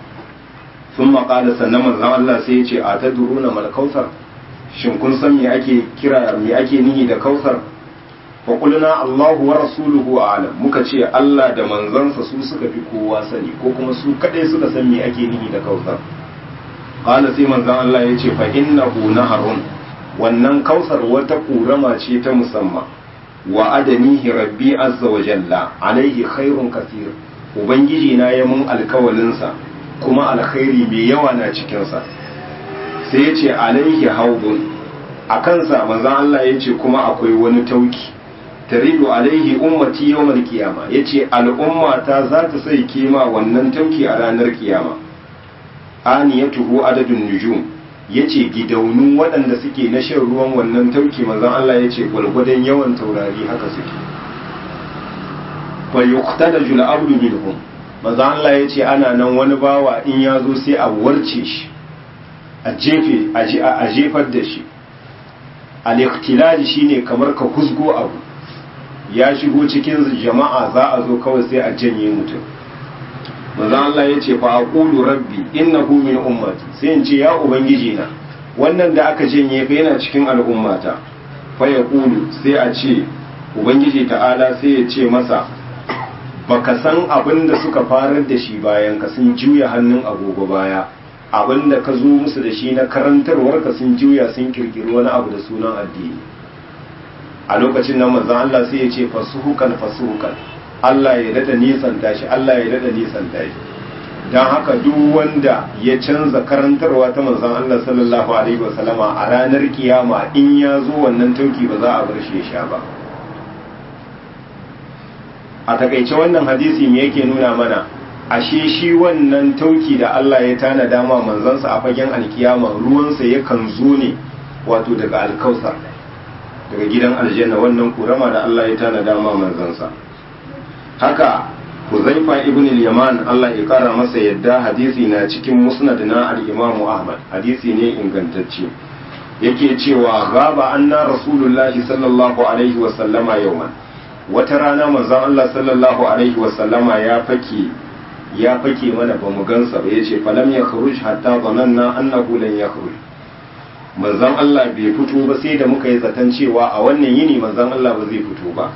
sun maƙala sannan mazan Allah sai ya ce a ta duruna malkausar shin kun san me ake kira me ake nihi da kausar faƙulna Allahu wa rasuluhu alam muka ce Allah da manzansa su suka fi kowa sani ko kuma su kaɗai suka san me ake nihi da kausar ƙala sai manzan Allah ya ce fa innahu naharun wannan kausar wata ƙurama ce ta musamman wa adanihi rabbi azza wa jalla alaihi khairun kasir ubangiji na ya mun alkawalinsa kuma alkhairi mai yawa na cikinsa sai ya ce alaihi haudun a kansa manzan Allah ya ce kuma akwai wani tauki taridu alaihi ummati yawmal kiyama ya ce al'ummata za ta sai kima wannan tauki a ranar kiyama aniyatuhu adadun nujum ya ce gidaunun waɗanda suke na shan ruwan wannan tauki manzan Allah ya ce gwalgwadon yawan taurari haka suke fayyukta da jula abdu minhum manzan Allah ya ce ana nan wani bawa in ya zo sai a warce shi a jefe a jefar da shi al-ikhtilali shine kamar ka husgo abu ya shigo cikin jama'a za a zo kawai sai a janye mutum manzo Allah ya ce fa aqulu rabbi innahu min ummati sai in ce ya ubangiji na wannan da aka janye fa yana cikin al'ummata fa yaqulu sai a ce ubangiji ta'ala sai ya ce masa baka san abin da suka farar da shi bayan ka sun juya hannun agogo baya abin da ka zo musu da shi na karantarwar ka sun juya sun kirkiri wani abu da sunan addini a lokacin nan manzon Allah sai ya ce fasuhukan fasuhukan Allah ya dada nisanta shi Allah ya dada nisanta shi don haka duk wanda ya canza karantarwa ta manzon Allah sallallahu alaihi wasallama a ranar kiyama in ya zo wannan tauki ba za a bar shi ya sha ba a takaice wannan hadisi me yake nuna mana ashe shi wannan tauki da Allah ya tana dama manzansa a fagen alkiyama ruwansa yakan zo ne wato daga alkausar daga gidan aljanna wannan kurama da Allah ya tana dama manzansa haka Huzaifa ibn al-Yaman Allah ya kara masa yadda hadisi na cikin musnad na al-Imam Ahmad hadisi ne ingantacce yake cewa gaba anna rasulullahi sallallahu alaihi wa sallama yawman wata rana manzon Allah sallallahu alaihi wa sallama ya fake ya fake mana bamu gansa ba yace falam yakhruj hatta dhananna annahu lan yakhruj manzon Allah bai fito ba sai da muka yi zaton cewa a wannan yini manzon Allah ba zai fito ba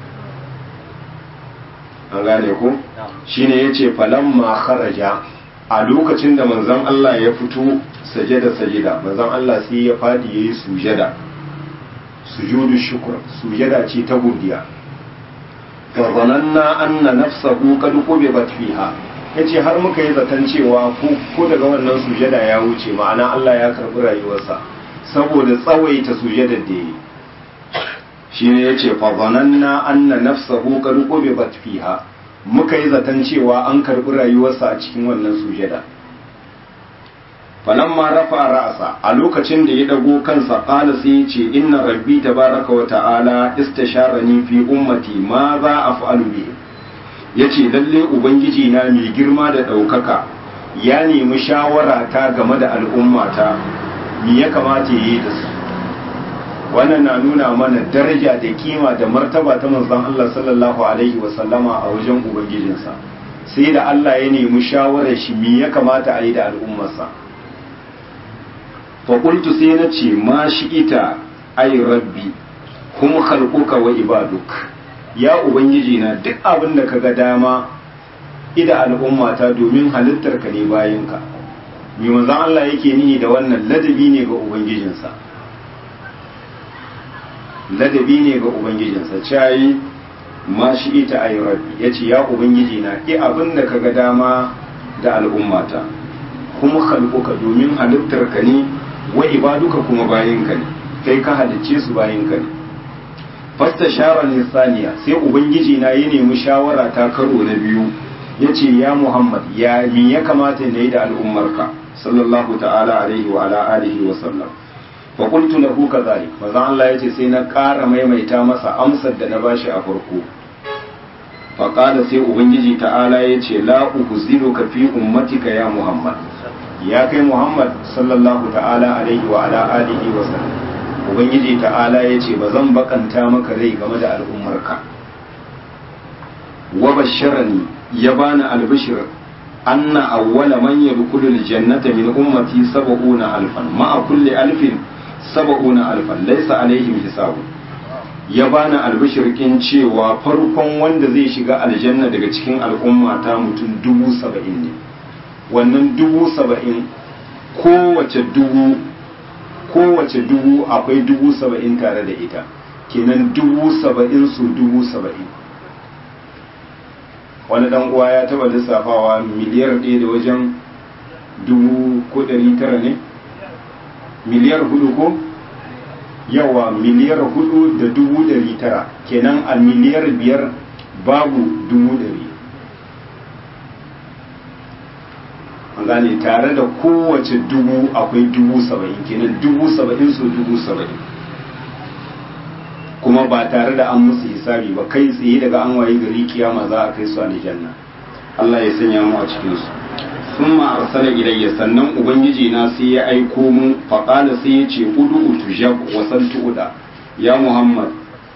an gane ku shine yace falamma kharaja a lokacin da manzon Allah ya fito sajada sajida manzon Allah sai ya fadi yayi sujada sujudu shukr sujada ce ta godiya fa zananna anna nafsahu qad qubibat fiha yace har muka yi zaton cewa ko daga wannan sujada ya wuce ma'ana Allah ya karbi rayuwarsa saboda tsawaita sujadar da yi shine yace fa zananna anna nafsahu qad qubibat fiha muka yi zaton cewa an karbi rayuwarsa a cikin wannan sujada falamma rafa ra'sa a lokacin da ya dago kansa qala sai ya ce inna rabbi tabaraka wa ta'ala istasharani fi ummati ma za af'alu bi yace lalle ubangiji na mai girma da daukaka ya nemi shawara ta game da al'ummata me ya kamata yi da su wannan na nuna mana daraja da kima da martaba ta manzon Allah sallallahu alaihi wa sallama a wajen ubangijinsa sai da Allah ya nemi shawarar shi me ya kamata a yi da al'ummarsa faƙultu sai na ce ma shi ita ai rabbi kuma khalquka wa ibaduk ya ubangiji na duk abin da kaga dama ida al'ummata domin halittar ka ne bayinka mai manzon Allah yake nihi da wannan ladabi ne ga ubangijinsa ladabi ne ga ubangijinsa cayi ma shi ita ai rabbi yace ya ubangiji na i abin da kaga dama da al'ummata kuma khalquka domin halittar ka ne wa ibaduka kuma bayinka ne kai ka halicce su bayinka ne fasta shara ne saniya sai ubangiji na ya nemi shawara ta karo na biyu ya ce ya muhammad ya mi ya kamata na yi da al'ummarka sallallahu ta'ala alaihi wa ala alihi wa sallam fa qultu lahu kadhalik manzo Allah yace sai na ƙara maimaita masa amsar da na bashi a farko fa qala sai ubangiji ta'ala yace la uhzinuka fi ummatika ya muhammad ya kai Muhammad sallallahu ta'ala alaihi wa ala alihi wa sallam ubangiji ta'ala ya ce ba zan bakanta maka rai game da al'ummarka wa basharani ya bani albishir anna awwala man yadkhulu aljannata min ummati sab'una alfan ma'a kulli alfin sab'una alfan laysa alaihim hisabu ya bani albishir kin cewa farkon wanda zai shiga aljanna daga cikin al'umma ta mutum dubu saba'in ne wannan dubu saba'in kowace dubu kowace dubu akwai dubu saba'in tare da ita kenan dubu saba'in su dubu saba'in wani dan uwa ya taba lissafawa miliyar ɗaya da wajen dubu ko ɗari tara ne miliyar hudu ko yawa miliyar hudu da dubu ɗari tara kenan a miliyar biyar babu dubu ɗari an gane tare da kowace dubu akwai dubu saba'in kenan dubu saba'in su dubu saba'in kuma ba tare da an musu hisabi ba kai tsaye daga an waye gari kiyama za a kai su aljanna Allah ya sanya mu a cikin su sun ma arsala ilayya sannan ubangiji na sai ya aiko mu faqala sai ya ce udu tujab wa saltu uda ya muhammad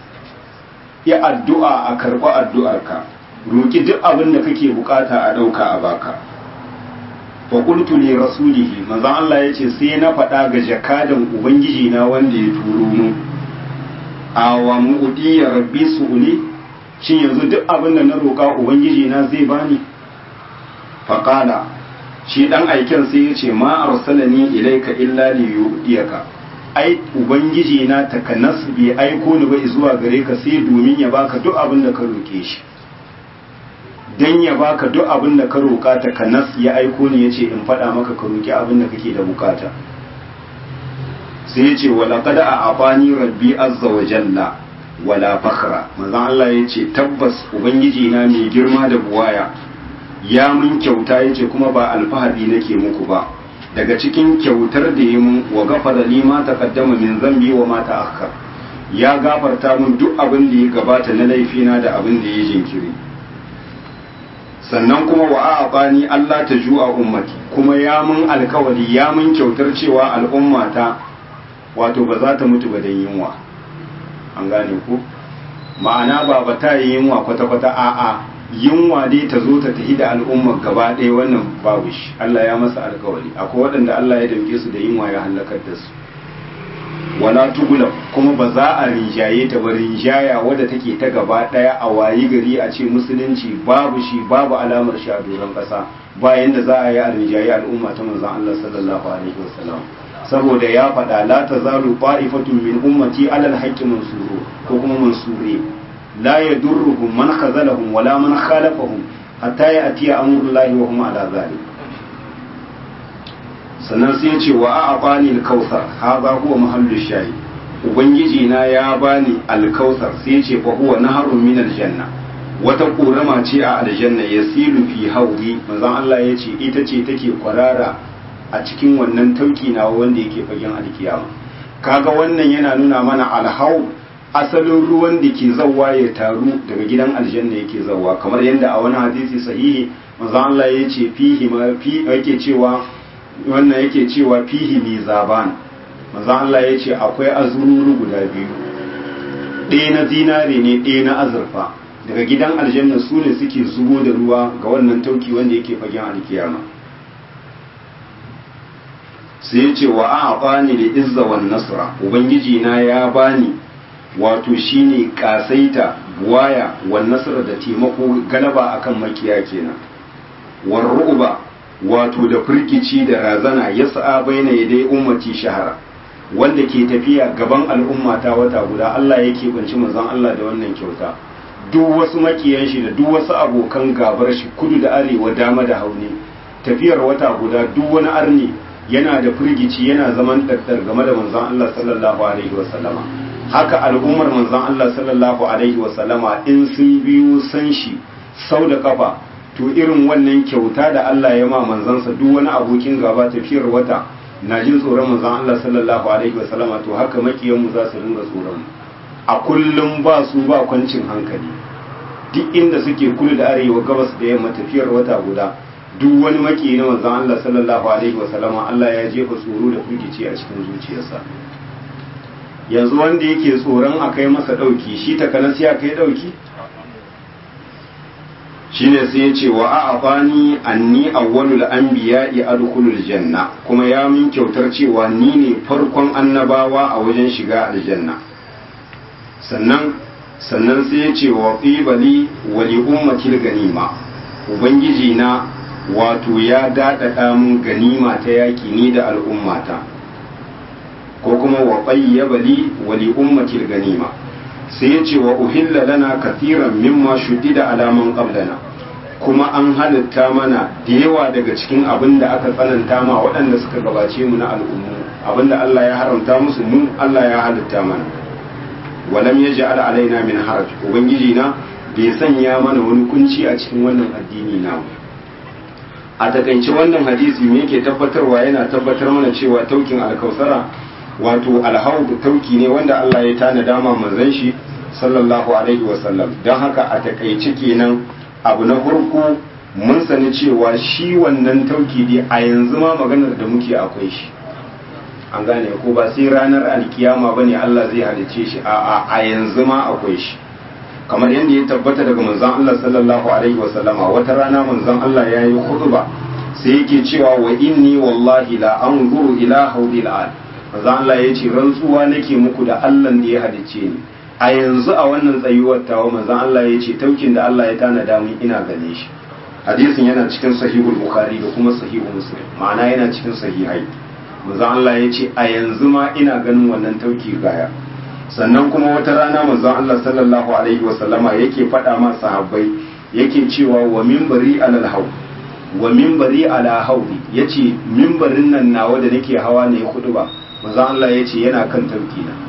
ya addu'a a karɓi addu'arka roki duk abin da kake bukata a ɗauka a baka fa qultu li rasulihi manzon Allah yace sai na faɗa ga jakadan ubangiji na wanda ya turo mu awa mu'udi ya rabbi su'uli shin yanzu duk abin da na roƙa ubangiji na zai bani fa qala shi dan aiken sai yace ma arsalani ilaika illa li yu'diyaka ai ubangiji na takanas bai aiko ni ba zuwa gare ka sai domin ya baka duk abin da ka roke shi dan ya baka duk abin da ka roƙa ta kanas ya aiko ni yace in faɗa maka ka roƙi abin da kake da bukata sai yace wala qad a'afani rabbi azza wa jalla wala fakhra manzon Allah yace tabbas ubangiji na mai girma da buwaya ya mun kyauta yace kuma ba alfahari nake muku ba daga cikin kyautar da ya mun wa gafara li ma taqaddama min zambi wa ma ta'akhkhar ya gafarta mun duk abin da ya gabata na laifina da abin da ya jinkiri sannan kuma wa a'abani Allah ta ju'a ummati kuma ya mun alkawari ya mun kyautar cewa al'ummata wato ba za ta mutu ba da yunwa an gane ku ma'ana ba ba ta yi yunwa kwata-kwata a'a yunwa dai ta zo ta tafi da al'ummar gaba ɗaya wannan babu shi Allah ya masa alkawari akwai waɗanda Allah ya damke su da yunwa ya halakar da su wala tugula kuma ba za a rinjaye ta ba rinjaya wadda take ta gaba daya a wayi gari a ce musulunci babu shi babu alamar shi a doron kasa bayan da za a yi a rinjaye al'umma ta manzon Allah sallallahu alaihi wasallam saboda ya faɗa la tazalu qa'ifatun min ummati alal haqqi mansuru ko kuma mansuri la yadurruhum man khazalahum wala man khalafahum hatta ya'tiya amrullahi wa hum ala zalik sannan sai ce wa a bani alkausar haza huwa mahallu shayi ubangiji na ya bani alkausar sai ce fa huwa naharun min aljanna wata korama ce a aljanna yasilu fi hauri manzon Allah ya ce ita ce take kwarara a cikin wannan tauki na wanda yake fagen alkiyama kaga wannan yana nuna mana alhau asalin ruwan da ke zawwa ya taru daga gidan aljanna yake zawwa kamar yadda a wani hadisi sahihi manzo Allah ya ce fihi ma fi yake cewa wannan yake cewa fihi mizaban manzo Allah ya ce akwai azururu guda biyu ɗaya na zinare ne ɗaya na azurfa daga gidan aljanna su ne suke zubo da ruwa ga wannan tauki wanda yake fagen alkiyama sai ya ce wa a bani da izza wan nasra ubangiji na ya bani wato shine kasaita buwaya wan nasra da taimako galaba akan makiya kenan war ru'ba wato da firkici da razana yas'a baina yadai ummati shahara wanda ke tafiya gaban al'umma ta wata guda Allah yake banci manzon Allah da wannan kyauta duk wasu makiyan shi da duk wasu abokan gabar shi kudu da arewa dama da hauni tafiyar wata guda duk wani arni yana da firgici yana zaman daddar game da manzon Allah sallallahu alaihi wasallama haka al'ummar manzon Allah sallallahu alaihi wasallama in sun biyo san shi sau da kafa to irin wannan kyauta da Allah ya ma manzansa duk wani abokin gaba tafiyar wata na jin tsoron manzon Allah sallallahu alaihi wasallama to haka makiyanmu za su ringa tsoron mu a kullum ba su ba kwancin hankali duk inda suke kudu da arewa gabas da yamma tafiyar wata guda duk wani maki na manzon Allah sallallahu alaihi wasallama Allah ya jefa tsoro da firgici a cikin zuciyarsa yanzu wanda yake tsoron a kai masa dauki shi takanas ya kai dauki shine sai ya ce wa a'abani anni awwalul anbiya'i adkhulul janna kuma ya min kyautar cewa ni ne farkon annabawa a wajen shiga aljanna sannan sannan sai ya ce wa qibali wa li ummatil ganima ubangiji na wato ya daɗaɗa mun ganima ta yaƙi ni da al'ummata ko kuma wa qayyaba li wa li ummatil ganima sai ya ce wa uhilla lana kathiran mimma shuddida alaman qablana kuma an halitta mana da yawa daga cikin abin da aka tsananta ma waɗanda suka gabace mu na al'ummu abin da Allah ya haramta musu mu Allah ya halitta mana walam yaj'al alaina min haraj ubangiji na bai sanya mana wani kunci a cikin wannan addini na a takaice wannan hadisi me yake tabbatarwa yana tabbatar mana cewa taukin alkausara wato alhaudu tauki ne wanda Allah ya tana dama manzon shi sallallahu alaihi wasallam don haka a takaice kenan abu na farko mun sani cewa shi wannan tauki dai a yanzu ma maganar da muke akwai shi an gane ko ba sai ranar alkiyama bane Allah zai halice shi a a yanzu ma akwai shi kamar yadda ya tabbata daga manzon Allah sallallahu alaihi wasallama wata rana manzon Allah ya yi khutba sai yake cewa wa inni wallahi la anzuru ila hawdil al manzon Allah ya ce rantsuwa nake muku da Allah da ya halice ni a yanzu a wannan tsayuwar tawa manzon Allah ya ce taukin da Allah ya tanada mun ina gane shi hadisin yana cikin sahihul bukhari da kuma sahihul muslim ma'ana yana cikin sahihai manzon Allah ya ce a yanzu ma ina ganin wannan tauki gaya sannan kuma wata rana manzon Allah sallallahu alaihi wa sallama yake faɗa ma sahabbai yake cewa wa minbari alal haw wa minbari ala hawdi yace minbarin nan nawa da nake hawa ne hudu ba manzon Allah yace yana kan tauki na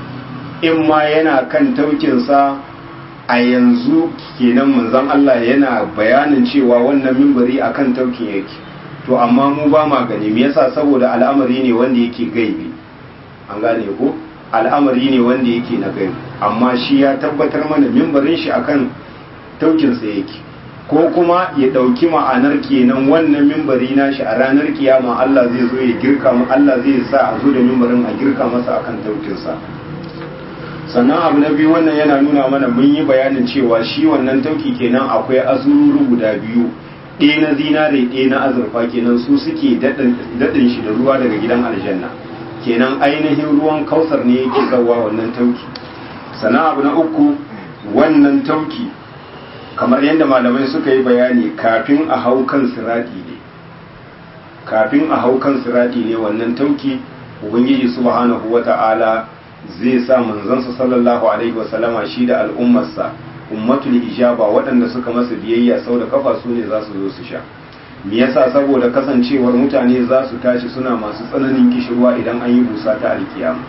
in ma yana kan taukinsa a yanzu kenan manzon Allah yana bayanin cewa wannan minbari akan taukin yake to amma mu ba ma gani me yasa saboda al'amari ne wanda yake gaibi an gane ko al'amari ne wanda yake na gaibi amma shi ya tabbatar mana mimbarin shi akan taukinsa yake ko kuma ya ɗauki ma'anar kenan wannan mimbari nashi a ranar kiyama Allah zai zo ya girka mu Allah zai sa a zo da mimbarin a girka masa akan taukinsa sannan abu na biyu wannan yana nuna mana mun yi bayanin cewa shi wannan tauki kenan akwai azururu guda biyu ɗaya na zinare ɗaya na azurfa kenan su suke daɗin shi da ruwa daga gidan aljanna kenan ainihin ruwan kausar ne yake zawa wannan tauki sannan abu na uku wannan tauki kamar yadda malamai suka yi bayani kafin a hau kan sirati ne kafin a hau kan sirati ne wannan tauki ubangiji subhanahu wata'ala zai sa manzansa sallallahu alaihi wasallama shi da al'ummarsa ummatul ijaba waɗanda suka masa biyayya sau da kafa su ne za su zo su sha me yasa saboda kasancewar mutane za su tashi suna masu tsananin kishirwa idan an yi busa ta alkiyama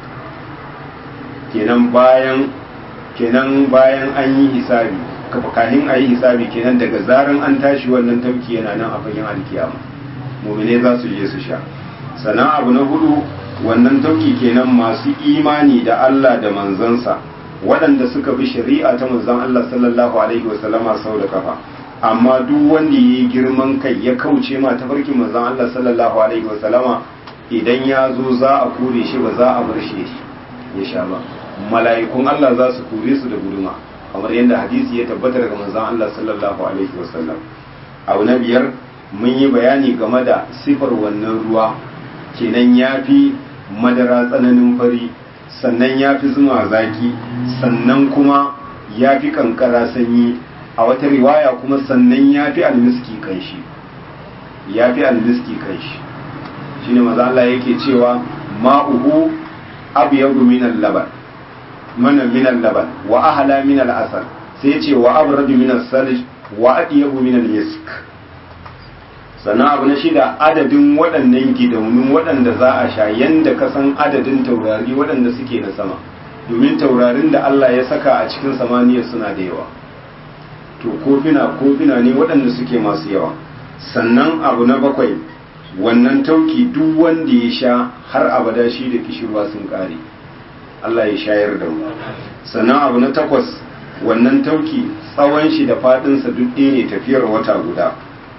kenan bayan kenan bayan an yi hisabi kafin a yi hisabi kenan daga zaran an tashi wannan tauki yana nan a fagen alkiyama mu'mine za su je su sha sannan abu na hudu wannan tauki kenan masu imani da Allah da manzansa waɗanda suka bi shari'a ta manzon Allah sallallahu alaihi wasallama sau da kafa amma duk wanda ya yi girman kai ya kauce ma tafarkin manzon Allah sallallahu alaihi wasallama idan ya zo za a kore shi ba za a bar shi ya sha ba mala'ikun Allah za su kore su da guduma kamar yadda hadisi ya tabbata daga manzon Allah sallallahu alaihi wasallam abu na biyar mun yi bayani game da sifar wannan ruwa kenan ya fi madara tsananin fari sannan ya fi zuma zaki sannan kuma ya fi kankara sanyi a wata riwaya kuma sannan ya fi almiski kanshi ya fi almiski kanshi shi ne maza Allah yake cewa ma'uhu abu yadu minan laban mana minan laban wa ahala minal asal sai ce wa abradu minan salij wa adiyabu minal misk sannan abu na shida adadin waɗannan gidaunun waɗanda za a sha yanda ka san adadin taurari waɗanda suke na sama domin taurarin da Allah ya saka a cikin samaniya suna da yawa to kofina kofina ne waɗanda suke masu yawa sannan abu na bakwai wannan tauki duk wanda ya sha har abada shi da kishirwa sun ƙare Allah ya shayar da mu sannan abu na takwas wannan tauki tsawon shi da faɗinsa duk ɗaya ne tafiyar wata guda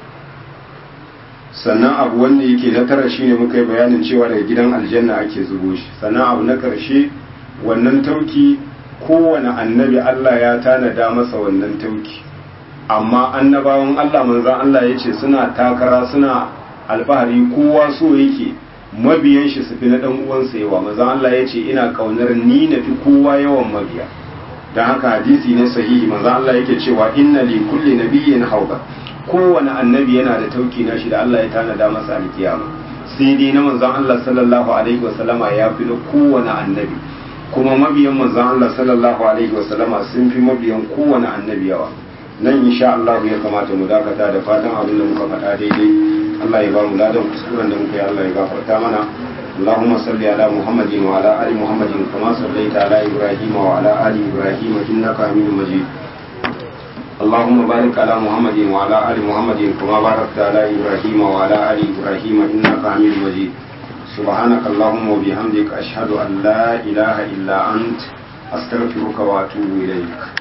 sannan abu wanda yake na tara shine muka yi bayanin cewa daga gidan aljanna ake zubo shi sannan abu na karshe wannan tauki kowane annabi Allah ya tanada masa wannan tauki amma annabawan Allah manzan Allah ya ce suna takara suna alfahari kowa so yake mabiyan shi su fi na dan uwansa yawa manzan Allah ya ce ina kaunar ni na fi kowa yawan mabiya don haka hadisi ne sahihi manzan Allah yake cewa inna li kulli nabiyyin hauba kowane annabi yana da tauki na shi da Allah ya tanada masa alkiyama sai dai na manzon Allah sallallahu alaihi wasallama ya fi na kowane annabi kuma mabiyan manzon Allah sallallahu alaihi wasallama sun fi mabiyan kowane annabi yawa nan insha Allah ya kamata mu dakata da fatan abin da muka faɗa daidai Allah ya ba mu ladan kuskuren da muka yi Allah ya gafarta mana اللهم صل على محمد وعلى ال محمد كما صليت على ابراهيم وعلى ال ابراهيم انك حميد مجيد اللهم بارك على محمد وعلى آل محمد كما باركت على إبراهيم وعلى آل إبراهيم إنك حميد مجيد سبحانك اللهم وبحمدك أشهد أن لا إله إلا أنت أستغفرك وأتوب إليك